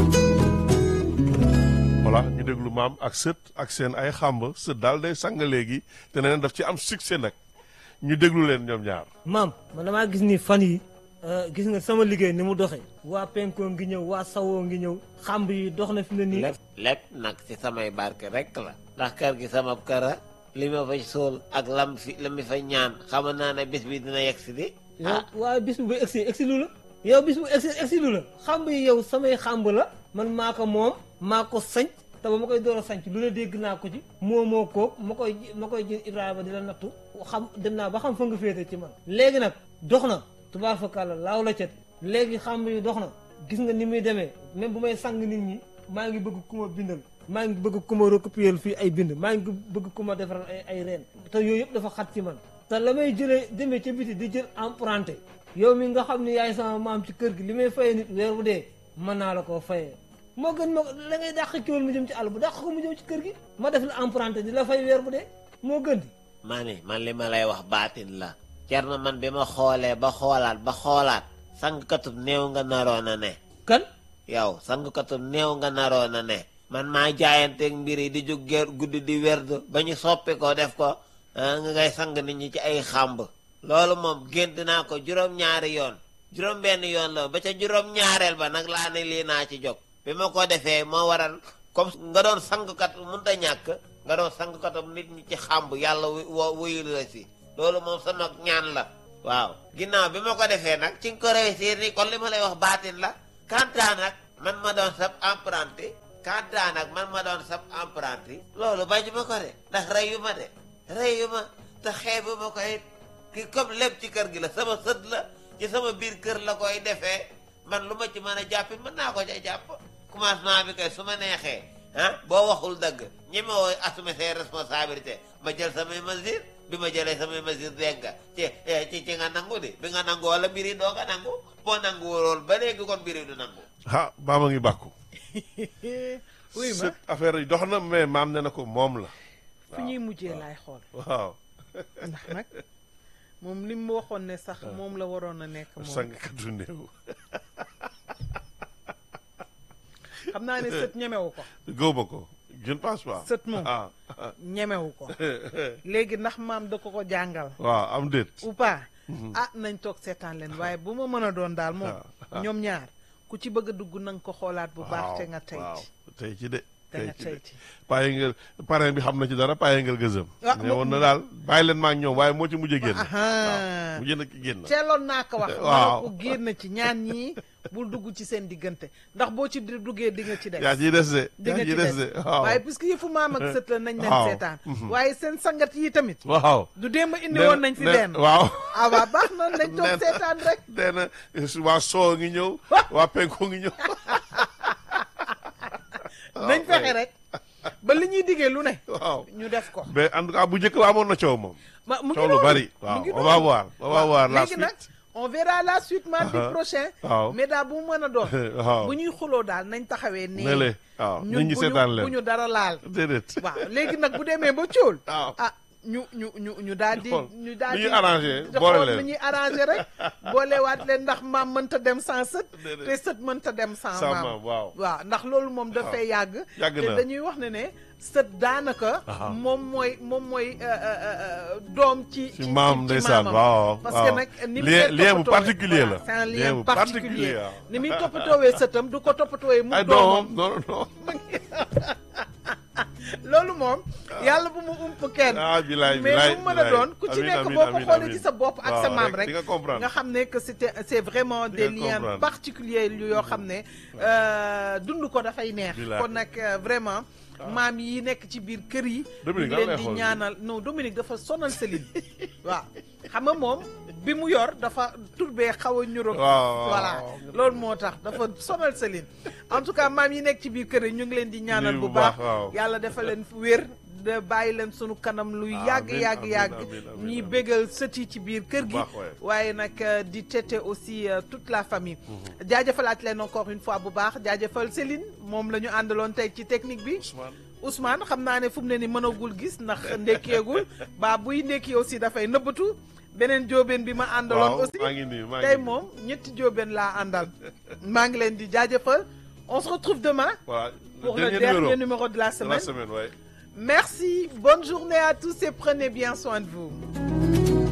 voilà ñu déglu maam ak sët ak seen ay xàmb sët daal day sang léegi te nee na daf ci am succès nag ñu déglu leen ñoom ñaar maam man damaa gis ni fan yi euh, gis nga sama liggéey ni mu doxee waa penkoo ngi ñëw waa sawoo ngi ñëw xamb yi dox na fi ne nii lépp lépp nag ci samay barke rekk la ndax kër gi sama kër a li ma fay sool ak lam fi la mi fa ñaan xam naa ne bis bi dina yegg si di yow waaye bis bu ba egsi egsi lu la yow bis bu egsi egsi lu la xamb yi yow samay xamb la man maa ko moom maa ko sañc te ba ma koy door a sañc lu ne dégg naa ko ci moo moo koog ma koy ma koy jël Ibrahima di la nattu xam dem naa ba xam fa nga féete ci man léegi nag dox na tubaar fa kàlla laaw la cet léegi xamb yi dox na gis nga ni muy demee même bu may sang nit ñi maa ngi bëgg ku ma bindal maa ngi bëgg ku ma recopier fii ay bind maa ngi bëgg ku ma defaral ay ay reen te yooyu yëpp dafa xat ci man te la may jëlee demee ca biti di jël emprunté yow mi nga xam ne yaay sama maam ci kër gi li may fayee nit weer bu dee mën naa la koo fayee moo gën ma la ngay dàq kiwal mu jëm ci àll bu dàq ko mu jëm ci kër gi ma def la emprunté di la fay weer bu dee moo gën di ma ni man li ma lay wax baatin la cer na man bi ma xoolee ba xoolaat ba xoolaat sangkatub néew nga naroon a ne kan yow sangkatub néew nga naroon a ne man maa jaayanteeg mbir yi di jóg ger guddi di werdu ba ñu soppi ko def ko ah, nga ngay sang nit ñi ci ay xàmb loolu moom gént naa ko juróom-ñaari yoon juróom-benn yoon la ba ca juróom-ñaareel ba nag laa ne lii naa ci jóg bi ma ko defee moo waral comme nga doon sangkat mënut a ñàkk nga doon sangkatam nit ñi ci xàmb yàlla wu- wo- wuyul la si loolu moom sama ñaan la waaw ginnaaw bi ma ko defee nag ci nga ko réussir ni kon li ma lay wax baatin la kantaa nag man ma doon sab apprenti kantaa nag man ma doon sab apprenti loolu bañu ma ko de ndax reyu ma de reyu ma te xeebu ma ko it ki comme lépp ci kër gi la sama sët la ci sama biir kër la koy defee man lu ma ci mën a jàppi mën naa ko ca jàpp commencement bi kay su ma neexee ah boo waxul dëgg ñi ma woo assumer ses responsabilités ma jël samay mesures bi ma jëlee samay mesures dégg nga ci eh, ci ci nga nangu di bi nga nangu wala mbir yi doo nga nangu boo nangu lool ba léegi kon mbir yi du nangu ah maama ngi bàkku oui ma sët affaire yi dox na mais maam ne na ko moom la fu ñuy mujjee laay xool waaw ndax nag moom li mu waxoon ne sax moom la waroon a nekk moom sangkatu néew xam naa ne sët ñemewu ko gëw ma ko je ne pense pas sët moom ah ñemewu ko léegi ndax maam da ko ko jàngal waaw am déet ou pas ah nañ toog seetaan leen waaye bu ma mën a doon daal moom ñoom ñaar ku ci bëgg a dugg na nga ko xoolaat bu baax te nga tey waaw ci tey ci de te nga tey ci paye ngel parrain bi xam na ci dara paye ngel gëzëm Ah, ne moom- woon na daal bàyyi leen ma ak ñoom waaye moo ci mujj génn Ahaa. mujj na ki génn teeloon naa ko wax Waaw. waaw ko génn ci ñaan ñii bul dugg ci seen diggante ndax boo ci di- duggee di nga ci des yaa ciy des de di yaa nga ciy ci des des de waaw waaye puisque yëfu maam ak sët la nañ leen Waaw. seetaan waaye seen sangat yi tamit waaw du démb indi Nee- woon nañ fi nee- benn waaw ah waa baax na nañ Nee toog na- seetaan rek nee na waa soo ngi ñëw waa penko ngi ñëw nañ fexe rek ba li ñuy diggee lu ne waaw ñu def ko mais en tout cas bu njëkk ba amoon na coow moom ma mu ngi coow lu noonu, bari mu waaw ngi on noonu. va voir on va voir la léegi nag suite on verra la suite mardi Aha. prochain waaw. mais daal bu mu mën a doon waaw bu ñuy xuloo daal nañ taxawee nee ne le waaw ñun nit ñi bu seetaan ñu bu leen ñu dara laal déedéet waaw léegi nag bu demee ba cóol waaw ah ñu ñu ñu ñu daal di xool ñu daal nu di ñuy arrangé di boole xool leen. nu ñuy arrangé rek boolewaat leen ndax maam mënta dem sans sët Déedéet. te sët mënta dem sans Sans maam maam, waaw. waaw ndax loolu moom dafay yàgg Yàgg te na. dañuy wax ne ne sët daanaka Aha. moom mooy moom mooy euh, euh, euh, doom ci ci maam ndeysaan maamam. waaw parce waaw que nag ni mu lien koy lien bu toppatoowee- particulier voilà, la c'est un lien lien bu particulier waaw. ni muy toppatoowee sëtam du ko toppatoowee mu ay doomam doomam non non loolu moom yàlla bu mu ump kenn ah bilaay mais bilaay lu mu mën a doon ku ci amiin, nekk amiin, boo ko amiin, xoolee amiin. ci sa bopp ak sa Waaw, maam rek rek di nga comprendre. nga xam ne que c'était c'est vraiment des nga liens comprendre. particuliers yoo xam ne euh, dund ko dafay neex Bilaay. kon nag euh, vraiment maam yi nekk ci biir kër yi Dominique, ñu lan leen lay di xool ñaanal non Dominique dafa sonal Céline waaw xam nga moom bi mu yor dafa turbee xaw a ñuró waaw, voilà waaw. loolu moo tax dafa sonal Céline en tout cas maam yi nekk ci biir kër yi ñu ngi leen di ñaanal Lii bu bu baax baax, waaw. yàlla defal leen wér de bàyyi leen sunu kanam lu yàgg Amiin, yàgg amiin, yàgg amiin, amiin, ñiy amiin. bégal sët yi ci biir kër gi baax, ouais. waaye nag euh, di tete aussi euh, toute la famille jaajëfalaat leen encore une fois bu baax jaajëfal Céline moom la ñu àndaloon tey ci technique bi Ousmane xam naa ne fu mu ne ni mënagul gis ndax ndekkeegul ba buy ndekki aussi dafay nëbbatu beneen jóobeen bi ma àndaloon waaw aussi maa ngi nii maa ngi tey nii. moom ñetti jóobeen laa àndal maa ngi leen di jaajëfal on se retrouve demain voilà pour le dernier dernier numéro numéro de la de semaine la semaine ouais. Merci, bonne journée à tous et prenez bien soin de vous.